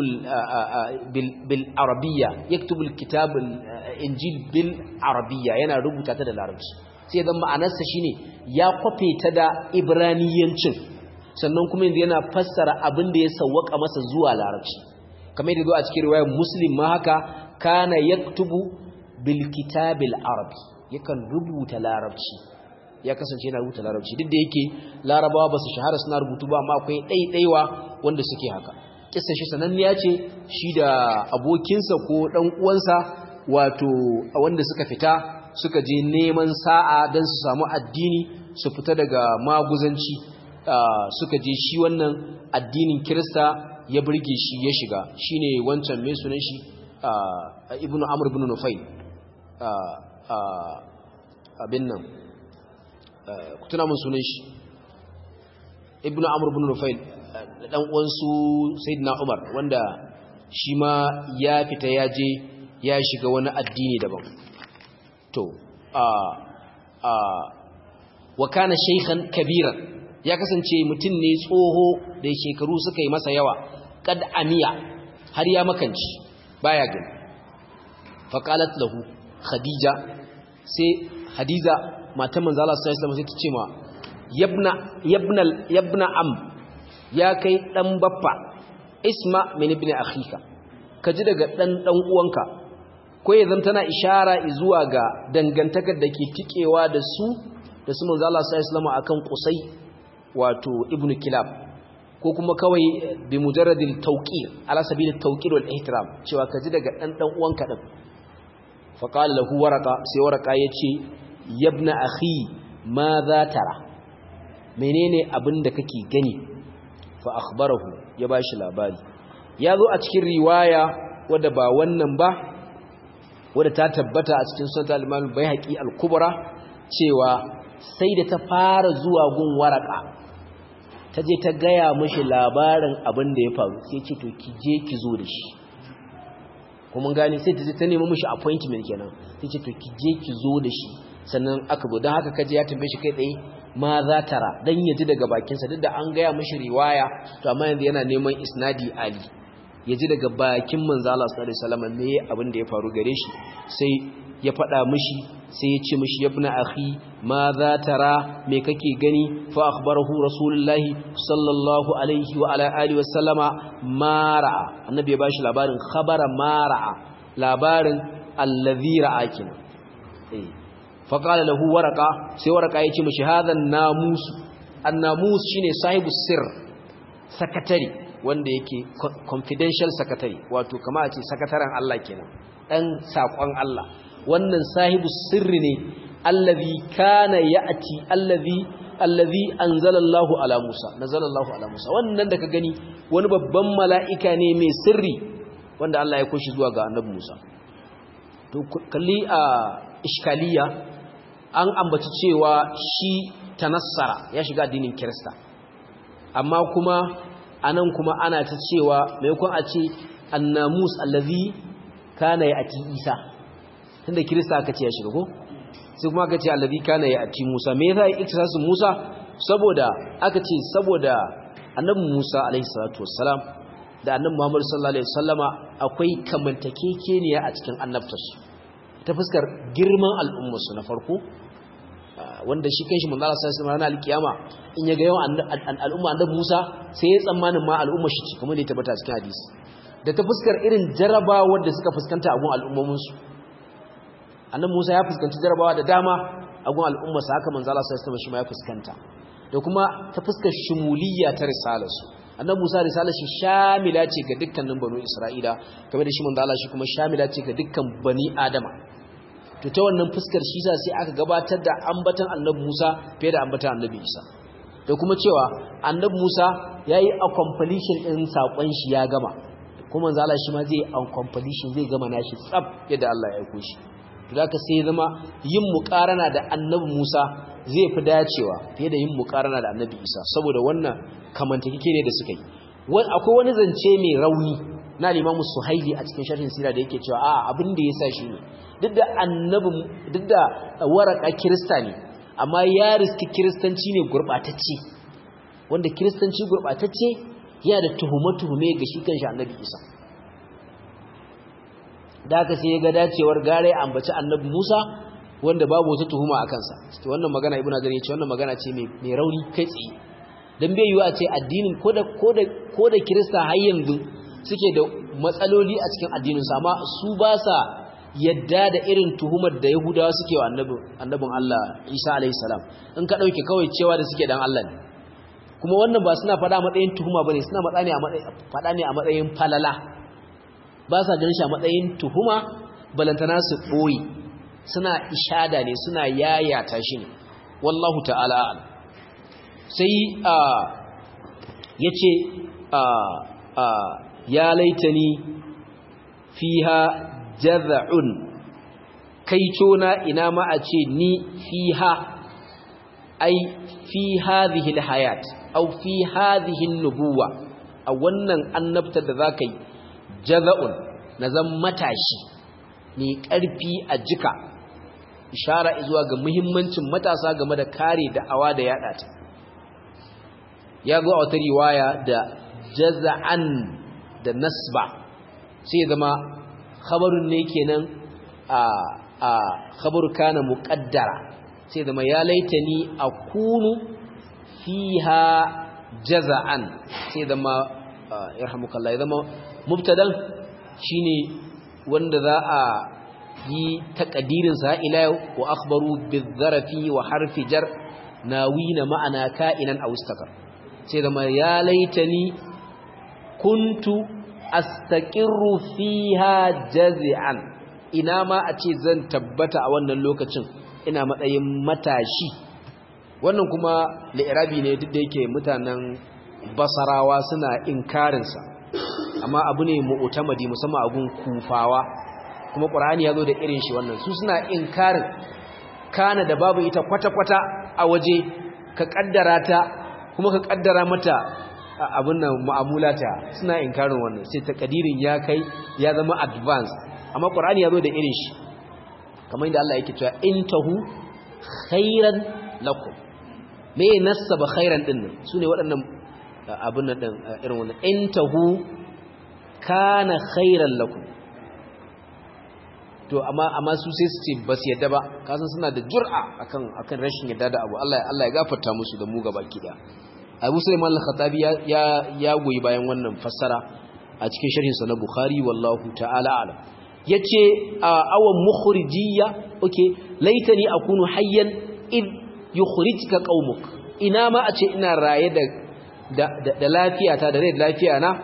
bil arabiyya yaktubu al kitab injil bil arabiyya yana rubuta ta da larabci sai dan ma'anarsa shine ya kwafe ta da ibraniyancin sannan kuma yanzu yana fassara abin da ya sawwaka masa zuwa larabci kamar yadda zo a cikin riwayar muslim ma haka kana yaktubu bil kitabil arabi yakan rubuta larabci ya kasance yana rubuta larabci duk da yake larabawa ba su shahara suna rubutu ba amma akwai ɗaiɗaiwa wanda suke haka kissa shi sananniya ce shi da abokinsa ko ɗan uwansa wato wanda suka fita suka je neman sa'a don su samu addini su fita daga maguzanci suka je shi wannan addinin kirista ya burge shi ya shiga shine wancan mai sunan shi ibnu amr ibn nufayl abin nan ku tuna mun sunan shi ibnu amr ibn nufayl dan uwansu sayyidina umar wanda shi ma ya fita ya je ya shiga wani addini daban to a a wa kana shaykhan kabiran ya kasance mutum ne tsoho da shekaru suka yi masa yawa kad amiya har ya makanci baya gani faqalat lahu khadija sai hadiza matan manzo Allah sallallahu alaihi wasallam sai ta ce ma yabna yabna yabna am ya kai dan baffa isma min ibn akhika kaji daga dan dan uwanka ko yanzu tana ishara zuwa ga dangantakar da ke tikewa da su da su manzo Allah sallallahu alaihi wasallam akan qusay wato ibn kilab ko kuma kawai bi mujarradil tawqir ala sabil tawqir wal ihtiram cewa kaji daga dan dan uwanka din fa qala lahu waraqa sai waraqa yace yabna akhi ma za tara menene abin da kake gani fa akhbarahu ya bashi labari ya zo a cikin riwaya wadda ba wannan ba wadda ta tabbata a cikin sunan al-Imam Baihaqi al-Kubra cewa sai da ta fara zuwa gun waraka ta je ta gaya mishi labarin abin da ya faru sai ce to ki je ki zo da shi kuma gani sai ta je ta nemi mishi appointment kenan sai ce to ki je ki zo da shi sannan aka zo don haka kaje ya tambaye shi kai tsaye ma za tara dan ya ji daga bakinsa duk da an gaya mishi riwaya to amma yanzu yana neman isnadi ali ya ji daga bakin manzo Allah sallallahu alaihi wasallam me abin da ya faru gare shi sai ya faɗa mishi sai ya ce mishi yabna akhi ma za tara me kake gani fa akhbarahu rasulullahi sallallahu alaihi wa ala alihi wasallama ma ra'a annabi ya bashi labarin khabara ma ra'a labarin allazi ra'a kina eh fa qala lahu waraqa sai waraqa ya ce mishi hadha an-namus an-namus shine sahibu sirr sakatari wanda yake confidential secretary wato kama a ce sakataren Allah kenan dan sakon Allah wannan sahibu sirri ne allazi kana ya'ti allazi allazi anzalallahu ala Musa nazalallahu ala Musa wannan da ka gani wani babban mala'ika ne mai sirri wanda Allah ya kushi zuwa ga annabi Musa to kalli a iskaliya an ambaci cewa shi tanassara ya shiga addinin Kirista amma kuma anan kuma ana ta cewa maimakon a ce annamus allazi kana ya'ti Isa tunda kirista aka ce ya shiga ko sai kuma aka ce allazi kana ya ati Musa me yasa iktisasin Musa saboda aka ce saboda annabi Musa alaihi salatu wassalam da annabi Muhammad sallallahu alaihi wasallama akwai kamantakekeniya a cikin annabtarsu ta fuskar girman al'ummar su na farko wanda shi kanshi manzo Allah sallallahu alaihi wasallam alkiyama in ya ga yawan al'umma annabi Musa sai ya tsammanin ma al'ummar shi kamar da ya tabbata cikin hadisi da ta fuskar irin jarabawar da suka fuskanta a gun al'ummomin su annabi Musa ya fuskanci jarabawa da dama a gun al'ummarsa haka manzo Allah sallallahu alaihi wasallam shi ma ya fuskanta da kuma ta fuskar shumuliyya ta risalarsu annabi Musa risalar shi shamila ce ga dukkanin banu Isra'ila kamar da shi manzo Allah shi kuma shamila ce ga dukkan bani Adama to ta wannan fuskar shi sa sai aka gabatar da ambatan annabi Musa fiye da ambatan annabi Isa da kuma cewa annabi Musa yayi a completion din sakon shi ya gama kuma manzo Allah shi ma zai a completion zai gama nashi tsaf yadda Allah ya aiko shi da ka sai zama yin muƙarana da annabi Musa zai fi dacewa fiye da yin muƙarana da annabi Isa saboda wannan kamantakeke ne da suka yi akwai wani zance mai rauni na limamu suhaili a cikin sharhin sira da yake cewa a abin da ya sa shi ne duk da annabi duk da waraka kirista ne amma ya riski kiristanci ne gurɓatacce wanda kiristanci gurɓatacce yana da tuhume-tuhume ga shi kanshi annabi Isa da aka sai ya ga dacewar gare ambaci annabi Musa wanda babu wata tuhuma a kansa to wannan magana ibnu azar yace wannan magana ce mai rauni kai tsaye dan bai yiwu a ce addinin koda koda koda kirista har yanzu suke da matsaloli a cikin addinin su amma su ba sa yadda da irin tuhumar da yahudawa suke wa annabin annabin Allah Isa alaihi salam in ka dauke kawai cewa da suke dan Allah ne kuma wannan ba suna fada matsayin tuhuma bane suna matsa ne a matsayin fada ne a matsayin falala ba sa ganin shi a matsayin tuhuma balantana su ɓoye suna ishada ne suna yayata shi ne wallahu ta'ala sai a ya ce ya laitani fiha jaza'un kai cona ina ma a ce ni fiha ai fi hadhihi alhayat aw fi hadhihi an-nubuwa a wannan annabta da zaka yi jaza'un na zan matashi mai ƙarfi a jika ishara zuwa ga muhimmancin matasa game da kare da'awa da yada ta ya zo a wata riwaya da jaza'an da nasba sai zama khabarun ne kenan a a khabaru kana muqaddara sai zama ya laitani akunu fiha jaza'an sai zama yarhamukallah ya zama mubtadan shine wanda za a yi takadirin sa ila yau wa akhbaru bizarafi wa harfi jar nawina ma'ana ka'inan aw istakar sai zama ya laitani kuntu astaqirru fiha jazi'an ina ma a ce zan tabbata a wannan lokacin ina matsayin matashi wannan kuma li'irabi ne duk da yake mutanen basarawa suna inkarinsa amma abu ne mu'tamadi musamman abun kufawa kuma qur'ani yazo da irin shi wannan su suna inkarin kana da babu ita kwata-kwata a waje ka kaddara ta kuma ka kaddara mata abin nan mu'amulata suna inkarin wannan sai takadirin ya kai ya zama advance amma qur'ani yazo da irin shi kamar inda Allah yake cewa intahu khairan lakum me nasaba khairan din nan sune waɗannan abin nan din irin wannan intahu kana khairan lakum to amma amma su sai su ce ba su yadda ba kasan suna da jur'a akan akan rashin yadda da abu Allah Allah ya gafarta musu da mu gaba kida Abu Sulaiman al-Khattabi ya ya goyi bayan wannan fassara a cikin sharhin sa na Bukhari wallahu ta'ala alam yace awan mukhrijiyya okay laitani akunu hayyan id yukhrijka qaumuk ina ma a ce ina raye da da lafiyata da rai da lafiya na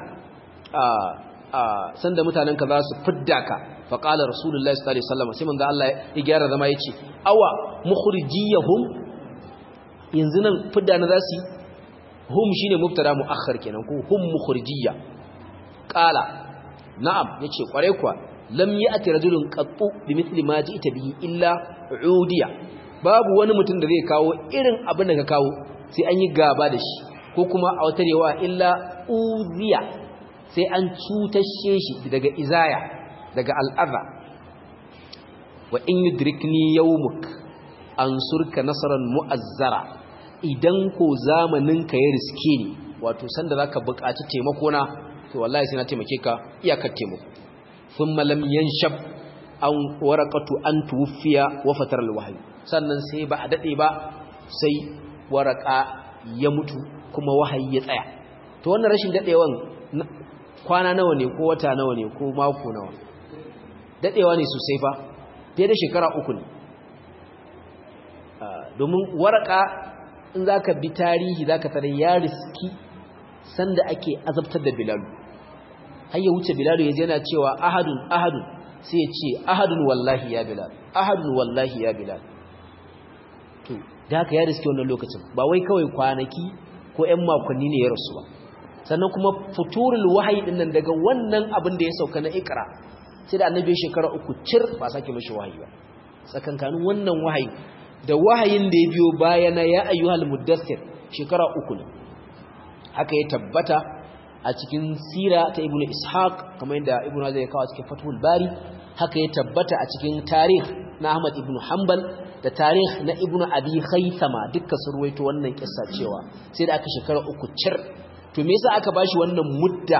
sanda mutanen ka za su fidda ka faƙalar rasulullahi sallallahu alaihi wasallam sai manzo Allah ya gyara zama yace awa mukhrijiyahum yanzu nan fidda na zasu hum shine mubtada muakhar kenan ko hum mukhrijiyya qala na'am yace kware kuwa lam ya'ti rajulun qattu bimithli ma ji'ta bihi illa udiya babu wani mutum da zai kawo irin abin da ka kawo sai an yi gaba da shi ko kuma a wata rewa illa uziya sai an cutashe shi daga izaya daga al'adha wa in yudrikni yawmuk ansurka nasaran mu'azzara idan ko zamanin ka ya riske ni wato sanda zaka buƙaci taimako na to wallahi sai na taimake ka iyakar taimako thumma lam yanshab an waraqatu an tuwfiya wa fatar alwahyi sannan sai ba a dade ba sai waraka ya mutu kuma wahayi ya tsaya to wannan rashin dadewan kwana nawa ne ko wata nawa ne ko mako nawa dadewa ne sosai fa fiye da shekara uku ne domin waraka in zaka bi tarihi zaka tare ya riski sanda ake azabtar da bilalu har ya wuce bilalu yaje yana cewa ahadun ahadun sai ya ce ahadun wallahi ya bilal ahadun wallahi ya bilal to da haka ya riski wannan lokacin ba wai kawai kwanaki ko ƴan makonni ne ya rasu ba sannan kuma futurul wahayi din nan daga wannan abin da ya sauka na ikra sai da annabi shekara uku cir ba sake mishi wahayi ba tsakankanin wannan wahayi da wahayin da ya biyo bayana ya ayyuhal muddathir shekara uku ne haka ya tabbata a cikin sira ta ibnu ishaq kamar yadda ibnu hazar ya kawo cikin fathul bari haka ya tabbata a cikin tarih na ahmad ibnu hanbal da tarih na ibnu abi khaythama dukkan sun ruwaito wannan kissa cewa sai da aka shekara uku cir to me yasa aka bashi wannan mudda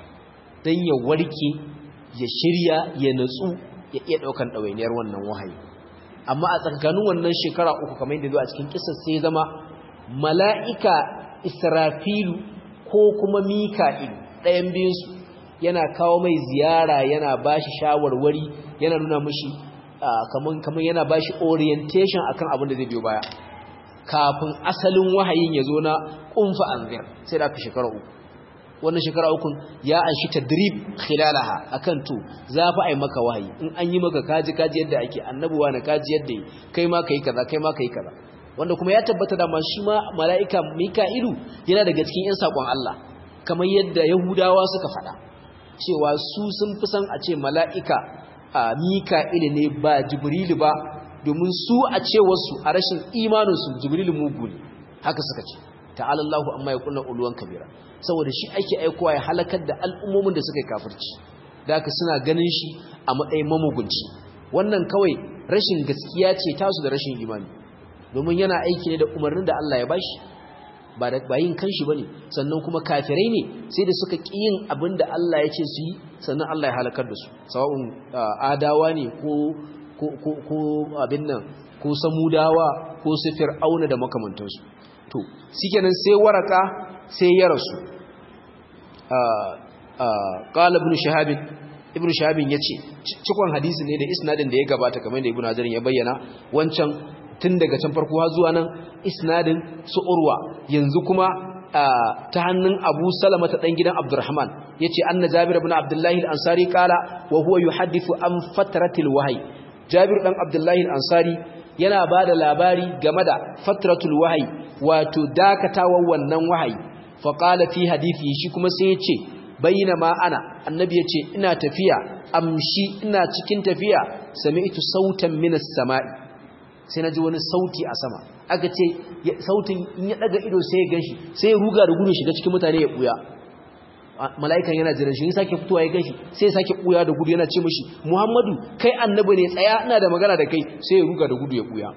dan ya warke ya shirya ya natsu ya iya daukan dawainiyar wannan wahayi amma a tsakanin wannan shekara uku kamar yadda zo a cikin kissa sai zama mala'ika israfilu ko kuma mika'il ɗayan biyunsu yana kawo mai ziyara yana bashi shawarwari yana nuna mashi kamar yana bashi orientation akan abin da zai biyo baya kafin asalin wahayin ya zo na ƙunfa anzir sai da aka shekara uku wannan shekara ukun ya an shi tadrib khilalaha akan to za fa ai maka wahayi in an yi maka kaji kaji yadda ake annabuwa na kaji yadda yi kai ma kai kaza kai ma kai kaza wanda kuma ya tabbata da ma shi ma mala'ika mika'ilu yana daga cikin yan sakon Allah kamar yadda yahudawa suka faɗa cewa su sun fi san a ce mala'ika a mika'ilu ne ba jibrilu ba domin su a ce wasu a rashin imaninsu jibrilu mugu ne haka suka ce ta'ala Allahu amma ya kullu uluwan kabira saboda shi ake aikowa ya halakar da al'ummomin da suka yi kafirci da haka suna ganin shi a matsayin mamugunci wannan kawai rashin gaskiya ce tasu da rashin imani domin yana aiki ne da umarnin da Allah ya bashi ba da bayin kanshi bane sannan kuma kafirai ne sai da suka ki yin abin da Allah ya ce su yi sannan Allah ya halakar da su sawa'un adawa ne ko ko ko abin nan ko samudawa ko su fir'auna da makamantansu to shikenan sai waraka sai ya rasu qala ibn shahab ibn shahab yace cikon hadisi ne da isnadin da ya gabata kamar da ibn hajar ya bayyana wancan tun daga can farko har zuwa nan isnadin su urwa yanzu kuma ta hannun Abu Salama ta dan gidan Abdurrahman yace anna Jabir ibn Abdullah al-Ansari qala wa huwa yuhaddithu an fatratil wahyi Jabir dan Abdullah al-Ansari yana bada labari game da fatratul wahyi wato dakatawan wannan wahayi fa qala fi hadithi shi kuma sai yace bainama ana annabi yace ina tafiya amshi ina cikin tafiya sami'tu sautan minas sama'i sai naji wani sauti a sama aka ce sautin in ya daga ido sai ya ganshi sai ya ruga da gudu shiga cikin mutane ya buya mala'ikan yana jiran shi sake fitowa ya ganshi sai ya sake buya da gudu yana ce mishi Muhammadu kai annabi ne tsaya ina da magana da kai sai ya ruga da gudu ya buya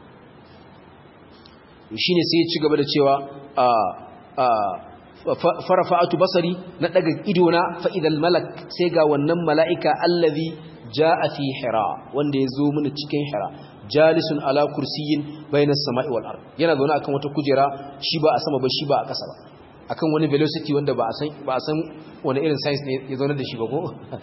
shine sai ya ci gaba da cewa farafa'atu basari na daga ido na fa idal malak sai ga wannan mala'ika allazi jaa fi hira wanda yazo mini cikin hira jalisun ala kursiyin bainas sama'i wal ard yana zaune akan wata kujera shi ba a sama ba shi ba a ƙasa ba akan wani velocity wanda ba a san ba a san wani irin science ne ya zaune da shi ba ko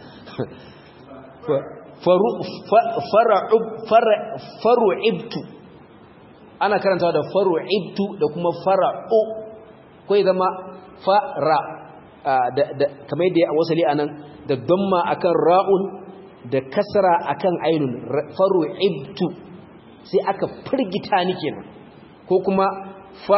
faru fara'ub faru'ibtu ana karantawa da faru'ibtu da kuma fara'u ko zama fara kamar yadda ya wasali anan da damma akan ra'un da kasra akan ainun faru'ibtu sai aka firgita ni kenan ko kuma fa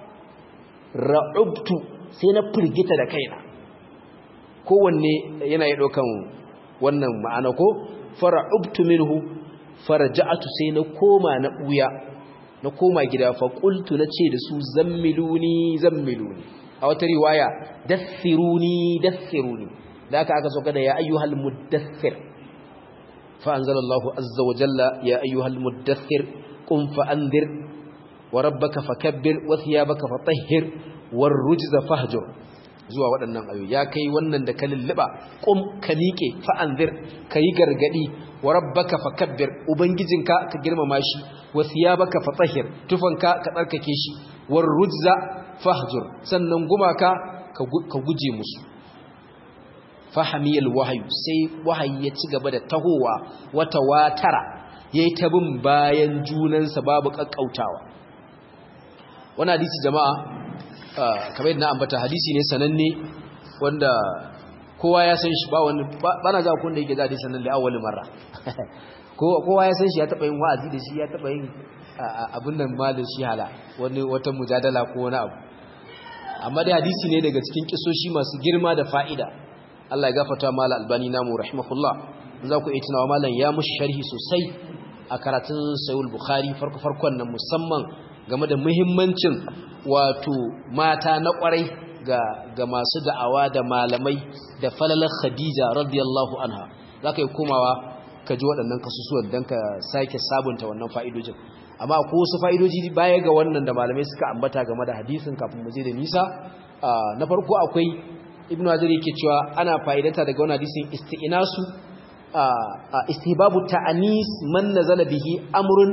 ra'ubtu sai na firgita da kaina kowanne yana yi ɗaukan wannan ma'ana ko fara'ubtu minhu faraja'atu sai na koma na ɓuya na koma gida fa qultu nace da su zammiluni zammiluni a wata riwaya dathiruni dathiruni da aka aka soka da ya ayyuhal muddathir fa anzalallahu azza wa jalla ya ayyuhal muddathir qum fa anzir wa rabbaka fakabbir wa thiyabaka fatahhir war rujza fahjur zuwa waɗannan ayoyi ya kai wannan da ka lulluba qum ka miƙe fa anzir kayi gargadi wa rabbaka fakabbir ubangijinka ka girmama shi wa thiyabaka fatahhir tufanka ka tsarkake shi war rujza fahjur sannan gumaka ka guje musu fahamiyal wahayu sai wahayi ya ci gaba da tahowa wata watara yayi ta bin bayan junansa babu kakkautawa wannan hadisi jama'a kamar yadda na ambata hadisi ne sananne wanda kowa ya san shi ba wani bana za ku da yake da hadisin nan da awwal marra kowa ya san shi ya taba yin wa'azi da shi ya taba yin abin nan ma da shi hala wani wata mujadala ko wani abu amma dai hadisi ne daga cikin kisoshi masu girma da fa'ida Allah ya gafarta mala albani namu rahimahullah za ku iya tunawa malam ya mushi sharhi sosai a karatun sayul bukhari farko farkon nan musamman game da muhimmancin wato mata na kwarai ga ga masu da'awa da malamai da falalar khadija radiyallahu anha za ka yi komawa ka ji waɗannan kasusuwan don ka sake sabunta wannan fa'idojin amma ko wasu fa'idoji baya ga wannan da malamai suka ambata game da hadisin kafin mu je da nisa na farko akwai ibn hajar yake cewa ana fa'idata daga wannan hadisin isti'nasu istihbabu ta'anis man nazala bihi amrun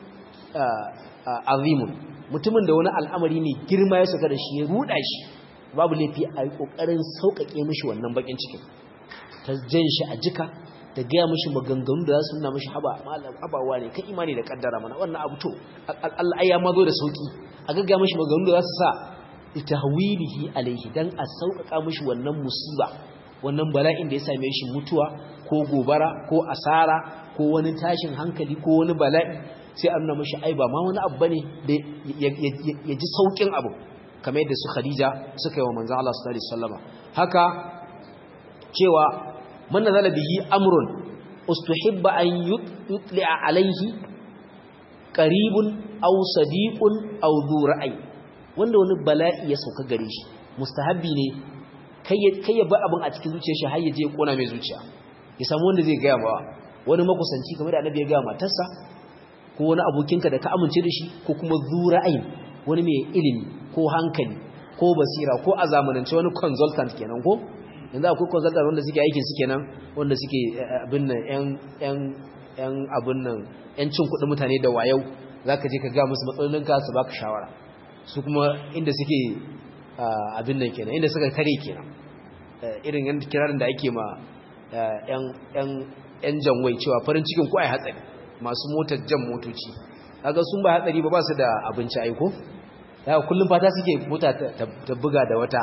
azimun mutumin da wani al'amari ne girma ya saka da shi ya ruda shi babu laifi a yi kokarin sauƙaƙe mishi wannan bakin cikin ta jan shi a jika da gaya mashi maganganu da za su nuna mashi habawa ne kan imani da kaddara mana wannan abu to Allah ya mazo da sauki a gaggaya mashi maganganu da za su sa tahwilihi alaihi dan a sauƙaƙa mashi wannan musiba wannan bala'in da ya same shi mutuwa ko gobara ko asara ko wani tashin hankali ko wani bala'i sai an nuna mashi ai ba ma wani abu bane da ya ji saukin abu kamar yadda su Khadija suka yi wa manzon Allah sallallahu alaihi wasallama haka cewa man nazala bihi amrun ustuhibba an yutli'a alaihi qaribun aw sadiqun aw dhu ra'ay wanda wani bala'i ya sauka gare shi mustahabbi ne kai kai ya ba abin a cikin zuciyar shi har ya je ya kona mai zuciya ya samu wanda zai ga ba wani makusanci kamar da annabi ya ga matarsa ko wani abokinka da ka amince da shi ko kuma dhu ra'ayin wani mai ilimi ko hankali ko basira ko a zamanance wani consultant kenan ko yanzu akwai consultant wanda suke aikin su kenan wanda suke abin nan yan yan abin nan yan cin kuɗin mutane da wayau zaka je ka ga musu matsalolinka su baka shawara su kuma inda suke abin nan kenan inda suka tare kenan irin yan kirarin da ake ma yan yan yan janwai cewa farin cikin ku ai hatsari masu motar jan motoci kaga sun ba hatsari ba ba su da abinci aiko daga kullum fata suke mota ta buga da wata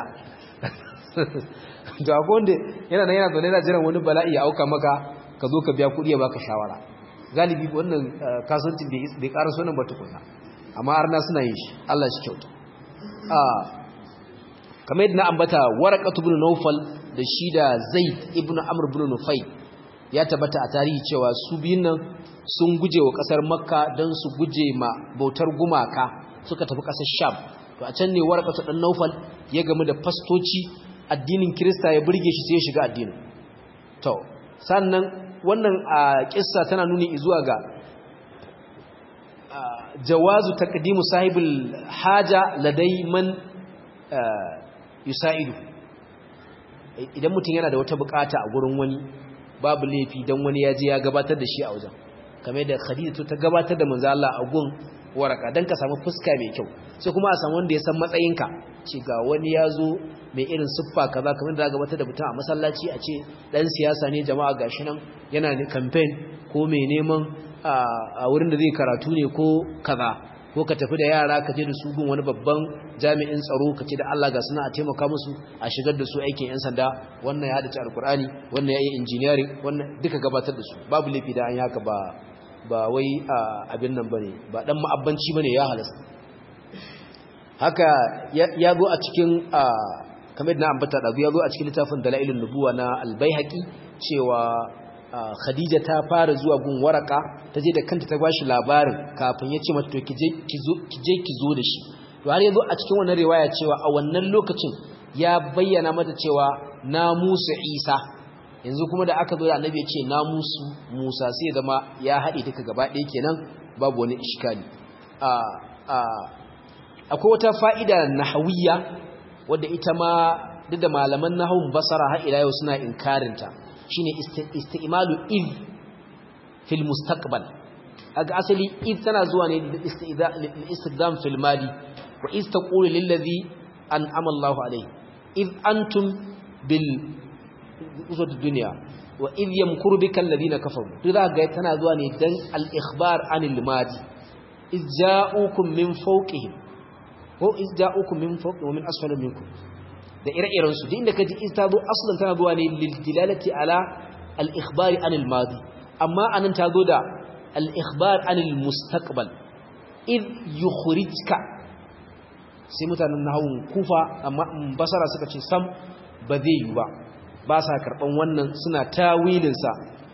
to akwai wanda yana nan yana zaune yana jiran wani bala'i ya auka maka ka zo ka biya kuɗi ya baka shawara galibi wannan kasuwancin bai ƙara sunan ba tukuna amma arna suna yin shi Allah shi kyauta kamar yadda na ambata waraqatu ibn nawfal da shi da zaid ibn amr ibn nufay ya tabbata a tarihi cewa su biyun nan sun guje wa kasar makka don su guje ma bautar gumaka suka tafi kasar sham to a can ne warqatu dan nawfal ya gamu da fastoci addinin kirista ya burge shi sai ya shiga addinin to sannan wannan a kissa tana nuni zuwa ga jawazu taqdimu sahibul haja ladai man yusa'idu idan mutum yana da wata bukata a gurin wani babu laifi dan wani ya je ya gabatar da shi a wajen kamar yadda Khadija ta gabatar da manzo Allah a gun waraka dan ka samu fuska mai kyau sai kuma a samu wanda ya san matsayinka ce ga wani ya zo mai irin siffa kaza kamar da gabatar da mutum a masallaci a ce dan siyasa ne jama'a gashi nan yana ne campaign ko mai neman a wurin da zai karatu ne ko kaza ko ka tafi da yara ka je da su gun wani babban jami'in tsaro ka ce da Allah ga suna a taimaka musu a shigar da su aikin yan sanda wannan ya hadace alkur'ani wannan ya yi engineering wannan duka gabatar da su babu laifi da an yi haka ba ba wai abin nan bane ba dan ma'abbanci bane ya halasta haka ya zo a cikin kamar na ambata da ya zo a cikin littafin dalailun nubuwa na albayhaqi cewa khadija ta fara zuwa gun waraka ta je da kanta ta bashi labarin kafin ya ce mata to ki je ki zo da shi to har yazo a cikin wannan riwaya cewa a wannan lokacin ya bayyana mata cewa na Musa Isa yanzu kuma da aka zo da annabi ya ce na musu Musa sai zama ya haɗe duka gaba ɗaya kenan babu wani iskali a a akwai wata fa'ida nahawiyya wadda ita ma duk da malaman nahawun basara har ila yau suna inkarinta shine isti'malu id fil mustaqbal aga asali id tana zuwa ne istidam fil madi wa iz taqulu lil ladhi an'ama Allahu alayhi id antum bil usud dunya wa id yamkuru bika alladhina kafaru to za ga tana zuwa ne dan al ikhbar anil madi iz ja'ukum min fawqihim ko iz ja'ukum min fawqihim wa min asfala minkum da ire-iren su inda kaji iz ta zo aslan tana zuwa ne lil dilalati ala al ikhbari anil madi amma anan ta zo da al ikhbar anil mustaqbal id yukhrijka sai mutanen nahawun kufa amma basara suka ce sam ba zai yi ba ba sa karban wannan suna tawilin sa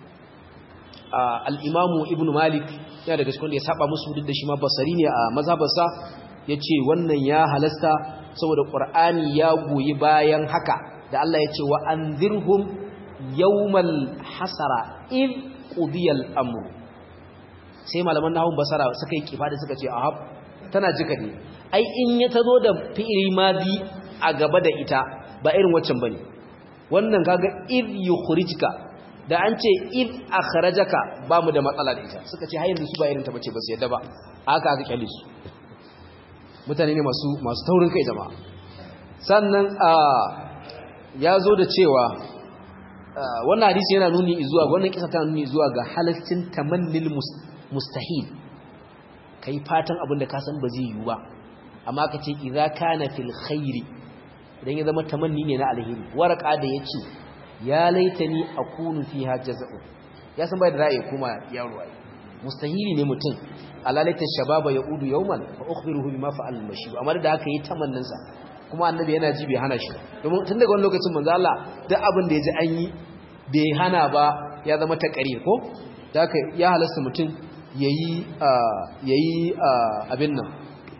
al-imamu ibn malik yana daga cikin da ya saba musu duk da shi ma basari ne a mazhabarsa yace wannan ya halasta saboda qur'ani ya goyi bayan haka da Allah yace wa anzirhum yawmal hasara id qudiyal amr sai malaman nahawun basara suka yi kifa da suka ce ahab tana jika ne ai in ya tazo da fi'ili madi a gaba da ita ba irin waccan bane wannan kaga id yukhrijka da an ce id akhrajaka ba mu da matsala da ita suka ce har yanzu su ba irin ta bace ba su yadda ba haka aka kyale su mutane ne masu masu taurin kai jama'a sannan a ya zo da cewa wannan hadisi yana nuni zuwa wannan kisa tana nuni zuwa ga halaccin tamannil mustahil kai fatan abin da ka san ba zai yiwu ba amma ka ce idza kana fil khairi idan ya zama tamanni ne na alheri waraka da yace ya laitani akunu fiha jaza'u ya san bai da ra'ayi kuma yaro ai mustahili ne mutum alalaita shababa yaudu yawman fa ukhbiruhu bima fa'al al-mashib amma da haka yi tamannin sa kuma annabi yana ji bai hana shi domin tun daga wani lokacin manzo Allah duk abin da yaji an yi bai hana ba ya zama taqrir ko da haka ya halasta mutum yayi yayi abin nan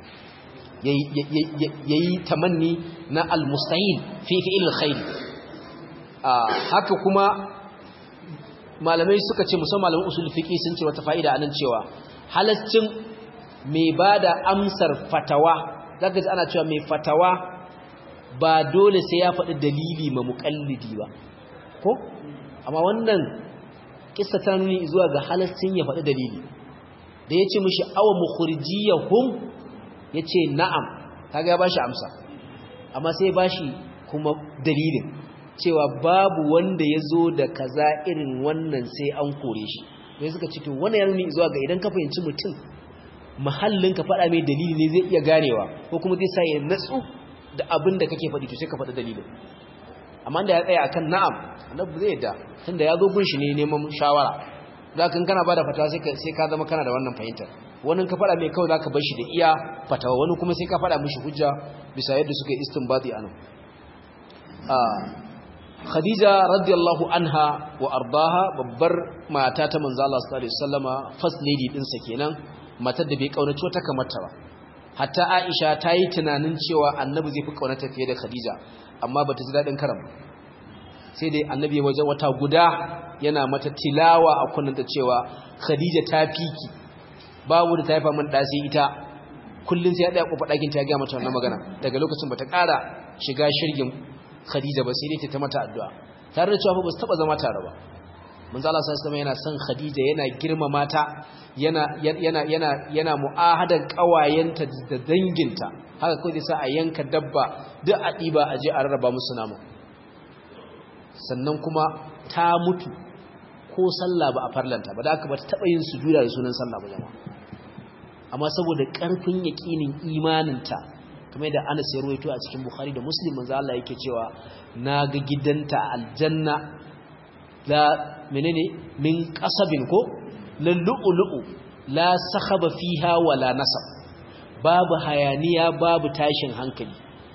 yayi tamanni na al-mustahil fi fi'il al-khair haka kuma malamai suka ce musamman malamin usul fiqi sun ce wata fa'ida anan cewa halascin mai bada amsar fatawa zaka ji ana cewa mai fatawa ba dole sai ya faɗi dalili ma muqallidi ba ko amma wannan kissa ta nuni zuwa ga halascin ya faɗi dalili da yace mishi awa mukhrijiyahum yace na'am kaga ya bashi amsa amma sai ya bashi kuma dalilin cewa babu wanda ya zo da kaza irin wannan sai an kore shi sai suka ce to wannan ya nuni zuwa ga idan ka fahimci mutum mahallin ka faɗa mai dalili ne zai iya ganewa ko kuma zai sa ya natsu da abin da kake faɗi to sai ka faɗi dalilin amma da ya tsaya akan na'am annabi zai yadda tunda ya zo gun shi ne neman shawara za ka kana ba da fatawa sai ka zama kana da wannan fahimtar wani ka faɗa mai kawai za ka bar shi da iya fatawa wani kuma sai ka faɗa mishi hujja bisa yadda suka yi istinbati anan khadija radiyallahu anha wa ardaha babbar mata ta manzo Allah sallallahu alaihi wasallama first lady din sa kenan matar da bai kaunaci wata kamar ta ba hatta Aisha ta yi tunanin cewa annabi zai fi kaunata fiye da Khadija amma bata ji dadin karam sai dai annabi ya waje wata guda yana mata tilawa a kunnanta cewa Khadija ta fiki babu da ta haifa min da sai ita kullun sai ya daya kofa dakin ta ga mata wannan magana daga lokacin bata ƙara shiga shirgin Khadija ba sai dai ta mata addu'a tare da cewa ba su taba zama tare ba manzo Allah sallallahu alaihi yana son Khadija yana girmama ta yana yana yana yana mu'ahadan kawayenta da danginta haka kai zai sa a yanka dabba duk a diba a je a rarraba musu nama sannan kuma ta mutu ko sallah ba a farlanta ba da haka ba ta taba yin sujuda da sunan sallah ba jama'a amma saboda karfin yaqinin imaninta kamar da Anas ya ruwaito a cikin Bukhari da Muslim manzo Allah yake cewa naga gidanta aljanna la menene min qasabin ko lallu'lu'u la sakhaba fiha wala nasab babu hayaniya babu tashin hankali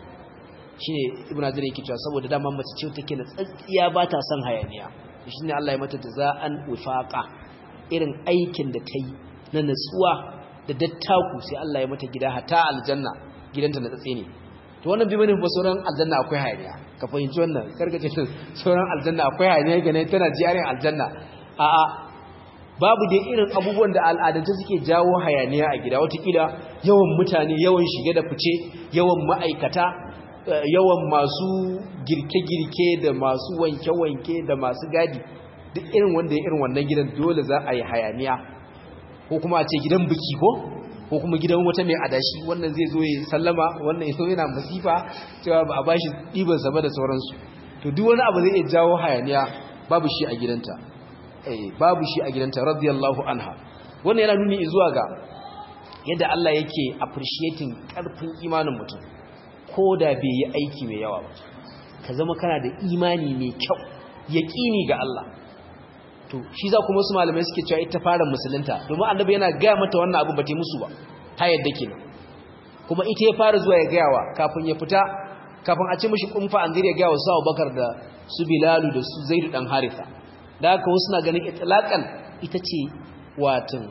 shine ibnu azir yake cewa saboda dama mace ce take na tsatsiya ba ta son hayaniya shine Allah ya mata jaza'an wifaqa irin aikin da ta yi na natsuwa da dattaku sai Allah ya mata gida hata aljanna gidanta na tsatse ne to wannan bi bane ba sauran aljanna akwai hayaniya ka fahimci wannan karkace sauran aljanna akwai hayaniya gane tana jiyarin aljanna a a babu dai irin abubuwan da al'adance suke jawo hayaniya a gida watakila yawan mutane yawan shige da fice yawan ma'aikata yawan masu girke-girke da masu wanke-wanke da masu gadi duk irin wanda ya irin wannan gidan dole za a yi hayaniya ko kuma a ce gidan biki ko ko kuma gidan wata mai adashi wannan zai zo ya sallama wannan yaso yana masifa cewa ba a bashi ɗiban sama da sauransu to duk wani abu zai iya jawo hayaniya babu shi a gidanta eh babu shi a gidanta radiyallahu anha wannan yana nuni zuwa ga yadda Allah yake appreciating karfin imanin mutum ko da bai yi aiki mai yawa ba ka zama kana da imani mai kyau yaqini ga Allah to shi za kuma wasu malamai suke cewa ita fara musulunta domin annabi yana gaya mata wannan abu ba ta musu ba ta yadda kenan kuma ita ya fara zuwa ya gayawa kafin ya fita kafin a ce mishi kumfa an zira ya gaya wa su Abubakar da su Bilalu da su Zaidu dan Haritha da haka wasu na ganin itlaqan ita ce watan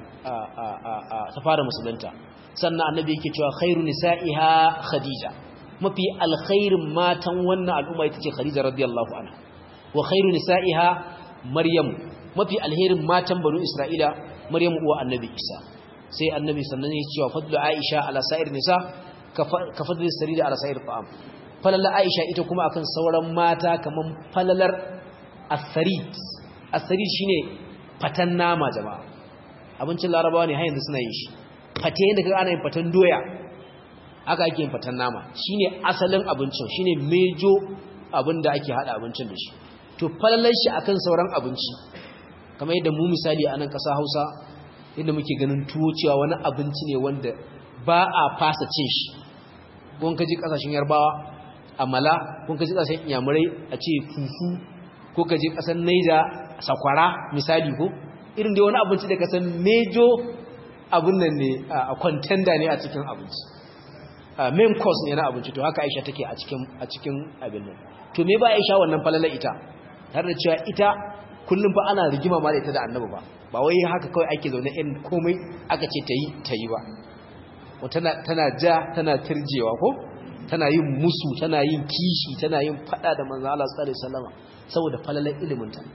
ta fara musulunta sannan annabi yake cewa khairu nisa'iha Khadija mafi alkhairin matan wannan al'umma ita ce Khadija radiyallahu anha wa khairu nisa'iha Maryam mafi alherin matan banu Isra'ila Maryam uwa Annabi Isa sai Annabi sannan ya cewa fadlu Aisha ala sa'ir nisa ka fadlu sarida ala sa'ir ta'am falala Aisha ita kuma akan sauran mata kaman falalar as-sarid as-sarid shine fatan nama jama'a abincin larabawa ne har yanzu suna yin shi fate yadda kaga ana yin fatan doya aka ake yin fatan nama shine asalin abincin shine mejo abin da ake hada abincin da shi to falalar shi akan sauran abinci kamar yadda mu misali a nan ƙasa Hausa inda muke ganin tuwo cewa wani abinci ne wanda ba a fasa cin shi kun kaji ƙasashen Yarbawa amala kun kaji ƙasashen Iyamurai a ce fufu ko kaji ƙasar Niger sakwara misali ko irin da wani abinci da kasan mejo abin nan ne a contender ne a cikin abinci main course ne na abinci to haka Aisha take a cikin a cikin abin nan to me ba Aisha wannan falala ita har da cewa ita kullum fa ana rigima ma da ita da annabi ba ba wai haka kawai ake zaune in komai aka ce ta yi ta yi ba tana tana ja tana turjewa ko tana yin musu tana yin kishi tana yin fada da manzo Allah sallallahu alaihi wasallam saboda falalar ilimin ta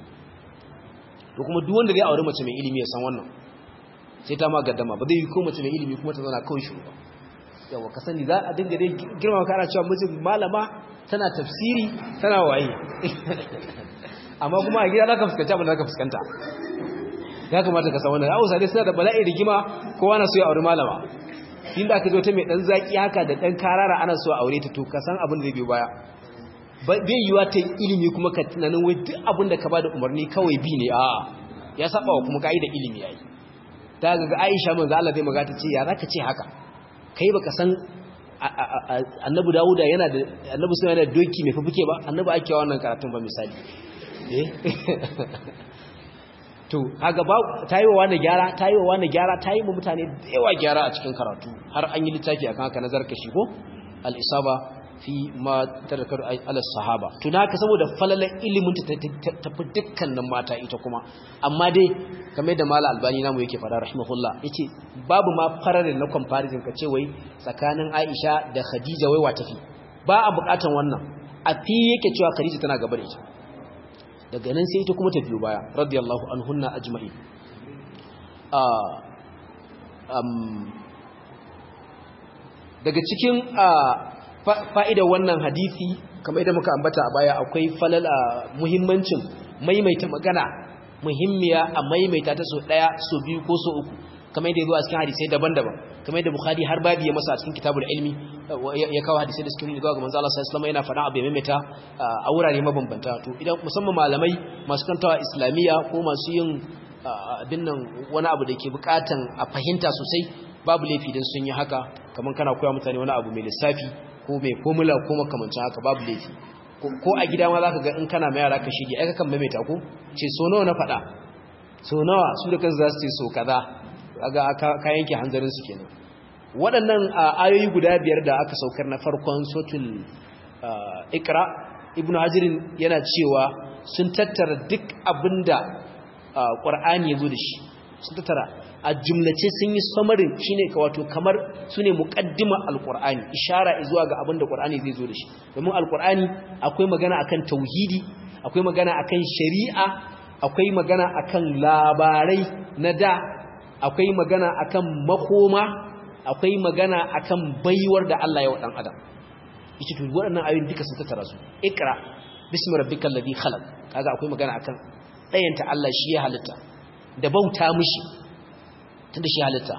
to kuma duk wanda zai aure mace mai ilimi ya san wannan sai ta ma gaddama ba zai yi ko mace mai ilimi kuma ta zauna kawai shiru ba yawa ka sani za a dinga dai girma kana cewa mijin malama tana tafsiri tana waye amma kuma a gida za ka fuskanta abin da za ka fuskanta ya kamata ka san wannan hausa dai suna da bala'i rigima kowa na so ya aure malama inda aka zo ta mai dan zaki haka da dan karara ana so a aure ta to ka san abin da zai biyo baya bai yiwa ta ilimi kuma ka tunanin wai duk abin da ka ba da umarni kawai bi ne a ya saba wa kuma ka'ida ilimi yayi ta ga Aisha manzo Allah zai magata ce ya zaka ce haka kai baka san annabi Dawuda yana da annabi sai yana doki mai fufuke ba annabi ake wannan karatun ba misali to haga ba ta yi wa wani gyara ta yi wa wani gyara ta yi wa mutane da yawa gyara a cikin karatu har an yi littafi akan haka nazar kashi ko al-isaba fi ma tarakar ala sahaba to haka saboda falalan ilimin ta tafi dukkanin mata ita kuma amma dai kamar da mala albani namu yake fada rahimahullah yace babu ma fararin na comparison ka ce wai tsakanin Aisha da Khadija wai wa tafi ba a bukatan wannan a fi yake cewa Khadija tana gaba da ita daga nan sai ita kuma ta biyo baya radiyallahu anhunna ajma'in daga cikin fa'idar wannan hadisi kamar yadda muka ambata a baya akwai falala muhimmancin maimaita magana muhimmiya a maimaita ta so daya so biyu ko so uku kamar yadda ya zo a cikin hadisai daban-daban kamar yadda bukhari har babi ya masa a cikin kitabul ilmi ya kawo hadisai da suke nuni ga manzo Allah sallallahu alaihi yana faɗa abu ya maimaita a wurare mabambanta to idan musamman malamai masu kantawa islamiyya ko masu yin abin nan wani abu da ke bukatan a fahimta sosai babu laifi dan sun yi haka kamar kana koya mutane wani abu mai lissafi ko mai formula ko makamancin haka babu laifi ko a gida ma zaka ga in kana mai yara ka shige ai kakan maimaita ko ce so nawa na faɗa so nawa su da kansu za su ce so kaza kaga ka yanke hanzarin su kenan waɗannan ayoyi guda biyar da aka saukar na farkon sotul ikra ibnu hajirin yana cewa sun tattara duk abinda qur'ani yazo da shi sun tattara a jumlace sun yi samarin shine ka wato kamar sune muqaddima alqur'ani ishara zuwa ga abinda qur'ani zai zo da shi domin alqur'ani akwai magana akan tauhidi akwai magana akan shari'a akwai magana akan labarai na da akwai magana akan makoma akwai magana akan baiwar da Allah ya wa dan adam yace to waɗannan ayoyin duka sun tattara su ikra bismi rabbikal ladhi khalaq kaga akwai magana akan dayanta Allah shi ya halitta da bauta mishi tunda shi halitta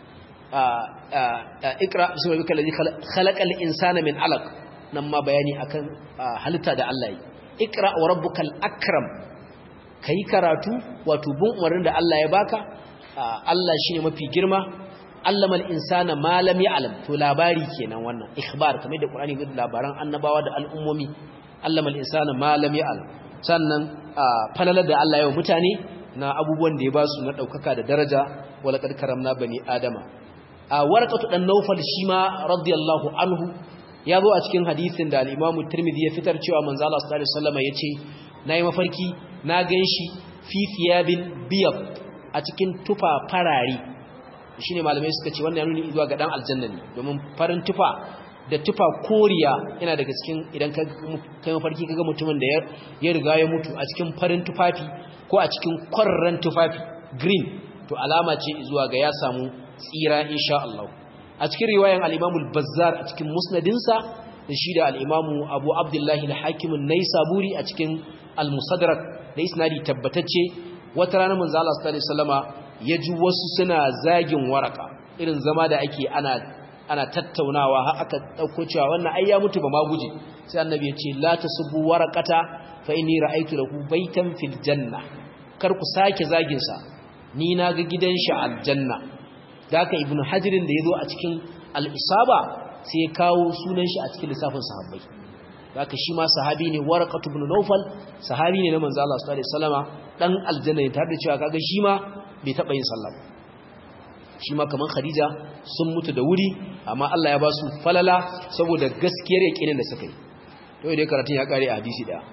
ikra bismi rabbikal ladhi khalaqal insana min alaq nan ma bayani akan halitta da Allah yi ikra wa rabbukal akram kai karatu wato bin umarnin da Allah ya baka Allah shine mafi girma allamal insana ma lam ya'lam to labari kenan wannan ikhbar kamar da Qur'ani ga labaran annabawa da al'ummomi allamal insana ma lam ya'lam sannan falalar da Allah ya wa mutane na abubuwan da ya ba su na daukaka da daraja wala kad karamna bani adama a warqatu dan nawfal shi ma radiyallahu anhu ya zo a cikin hadisin da al-Imam Tirmidhi ya fitar cewa manzo Allah sallallahu alaihi wasallam yace nayi mafarki na ganshi fi thiyabin biyad a cikin tufa farare shine malamai suka ce wannan nuni zuwa ga dan aljanna ne domin farin tufa da tufa koriya yana daga cikin idan ka kai mafarki kaga mutumin da ya riga ya mutu a cikin farin tufafi ko a cikin kwarran tufafi green to alama ce zuwa ga ya samu tsira insha Allah a cikin riwayan al-Imam al-Bazzar a cikin musnadinsa da shi da al-Imam Abu Abdullah al-Hakim an-Naisaburi a cikin al-Musaddarak da isnadi tabbatacce wata rana manzo Allah sallallahu alaihi wasallama ya ji wasu suna zagin waraka irin zama da ake ana ana tattaunawa har aka dauko cewa wannan ai ya mutu ba ma guje sai annabi ya ce la tasubbu waraqata fa inni ra'aytu lahu baytan fil janna kar ku sake zagin sa ni na ga gidan shi aljanna daka ibnu hajirin da yazo a cikin al-isaba sai ya kawo sunan shi a cikin lissafin sahabbai haka shi ma sahabi ne warqatu ibn nawfal sahabi ne na manzo Allah sallallahu alaihi wasallama dan aljanna ne tare da cewa kaga shi ma bai taba yin sallah shi ma kaman khadija sun mutu da wuri amma Allah ya ba su falala saboda gaskiyar yakinin da suka yi to dai karatun ya kare a hadisi daya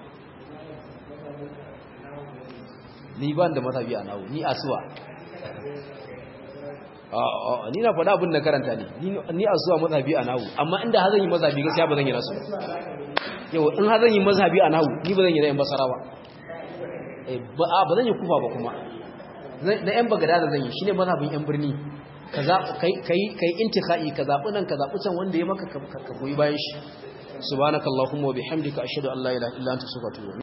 ni ban da mazhabi a nawo ni asuwa a ni na faɗa abin da karanta ne ni asuwa mazhabi a nawo amma inda hazan yi mazhabi gaskiya ba zan yi nasu yau in ha zan yi mazhabi a nahu ni ba zan yi na yan basara ba ba zan yi kufa ba kuma na yan bagada da zan yi shi ne mazhabin yan birni ka yi intikha'i ka zaɓi nan ka zaɓi can wanda ya maka ka goyi bayan shi subhanakallahumma wa bihamdika ashhadu an la ilaha illa anta astaghfiruka wa atubu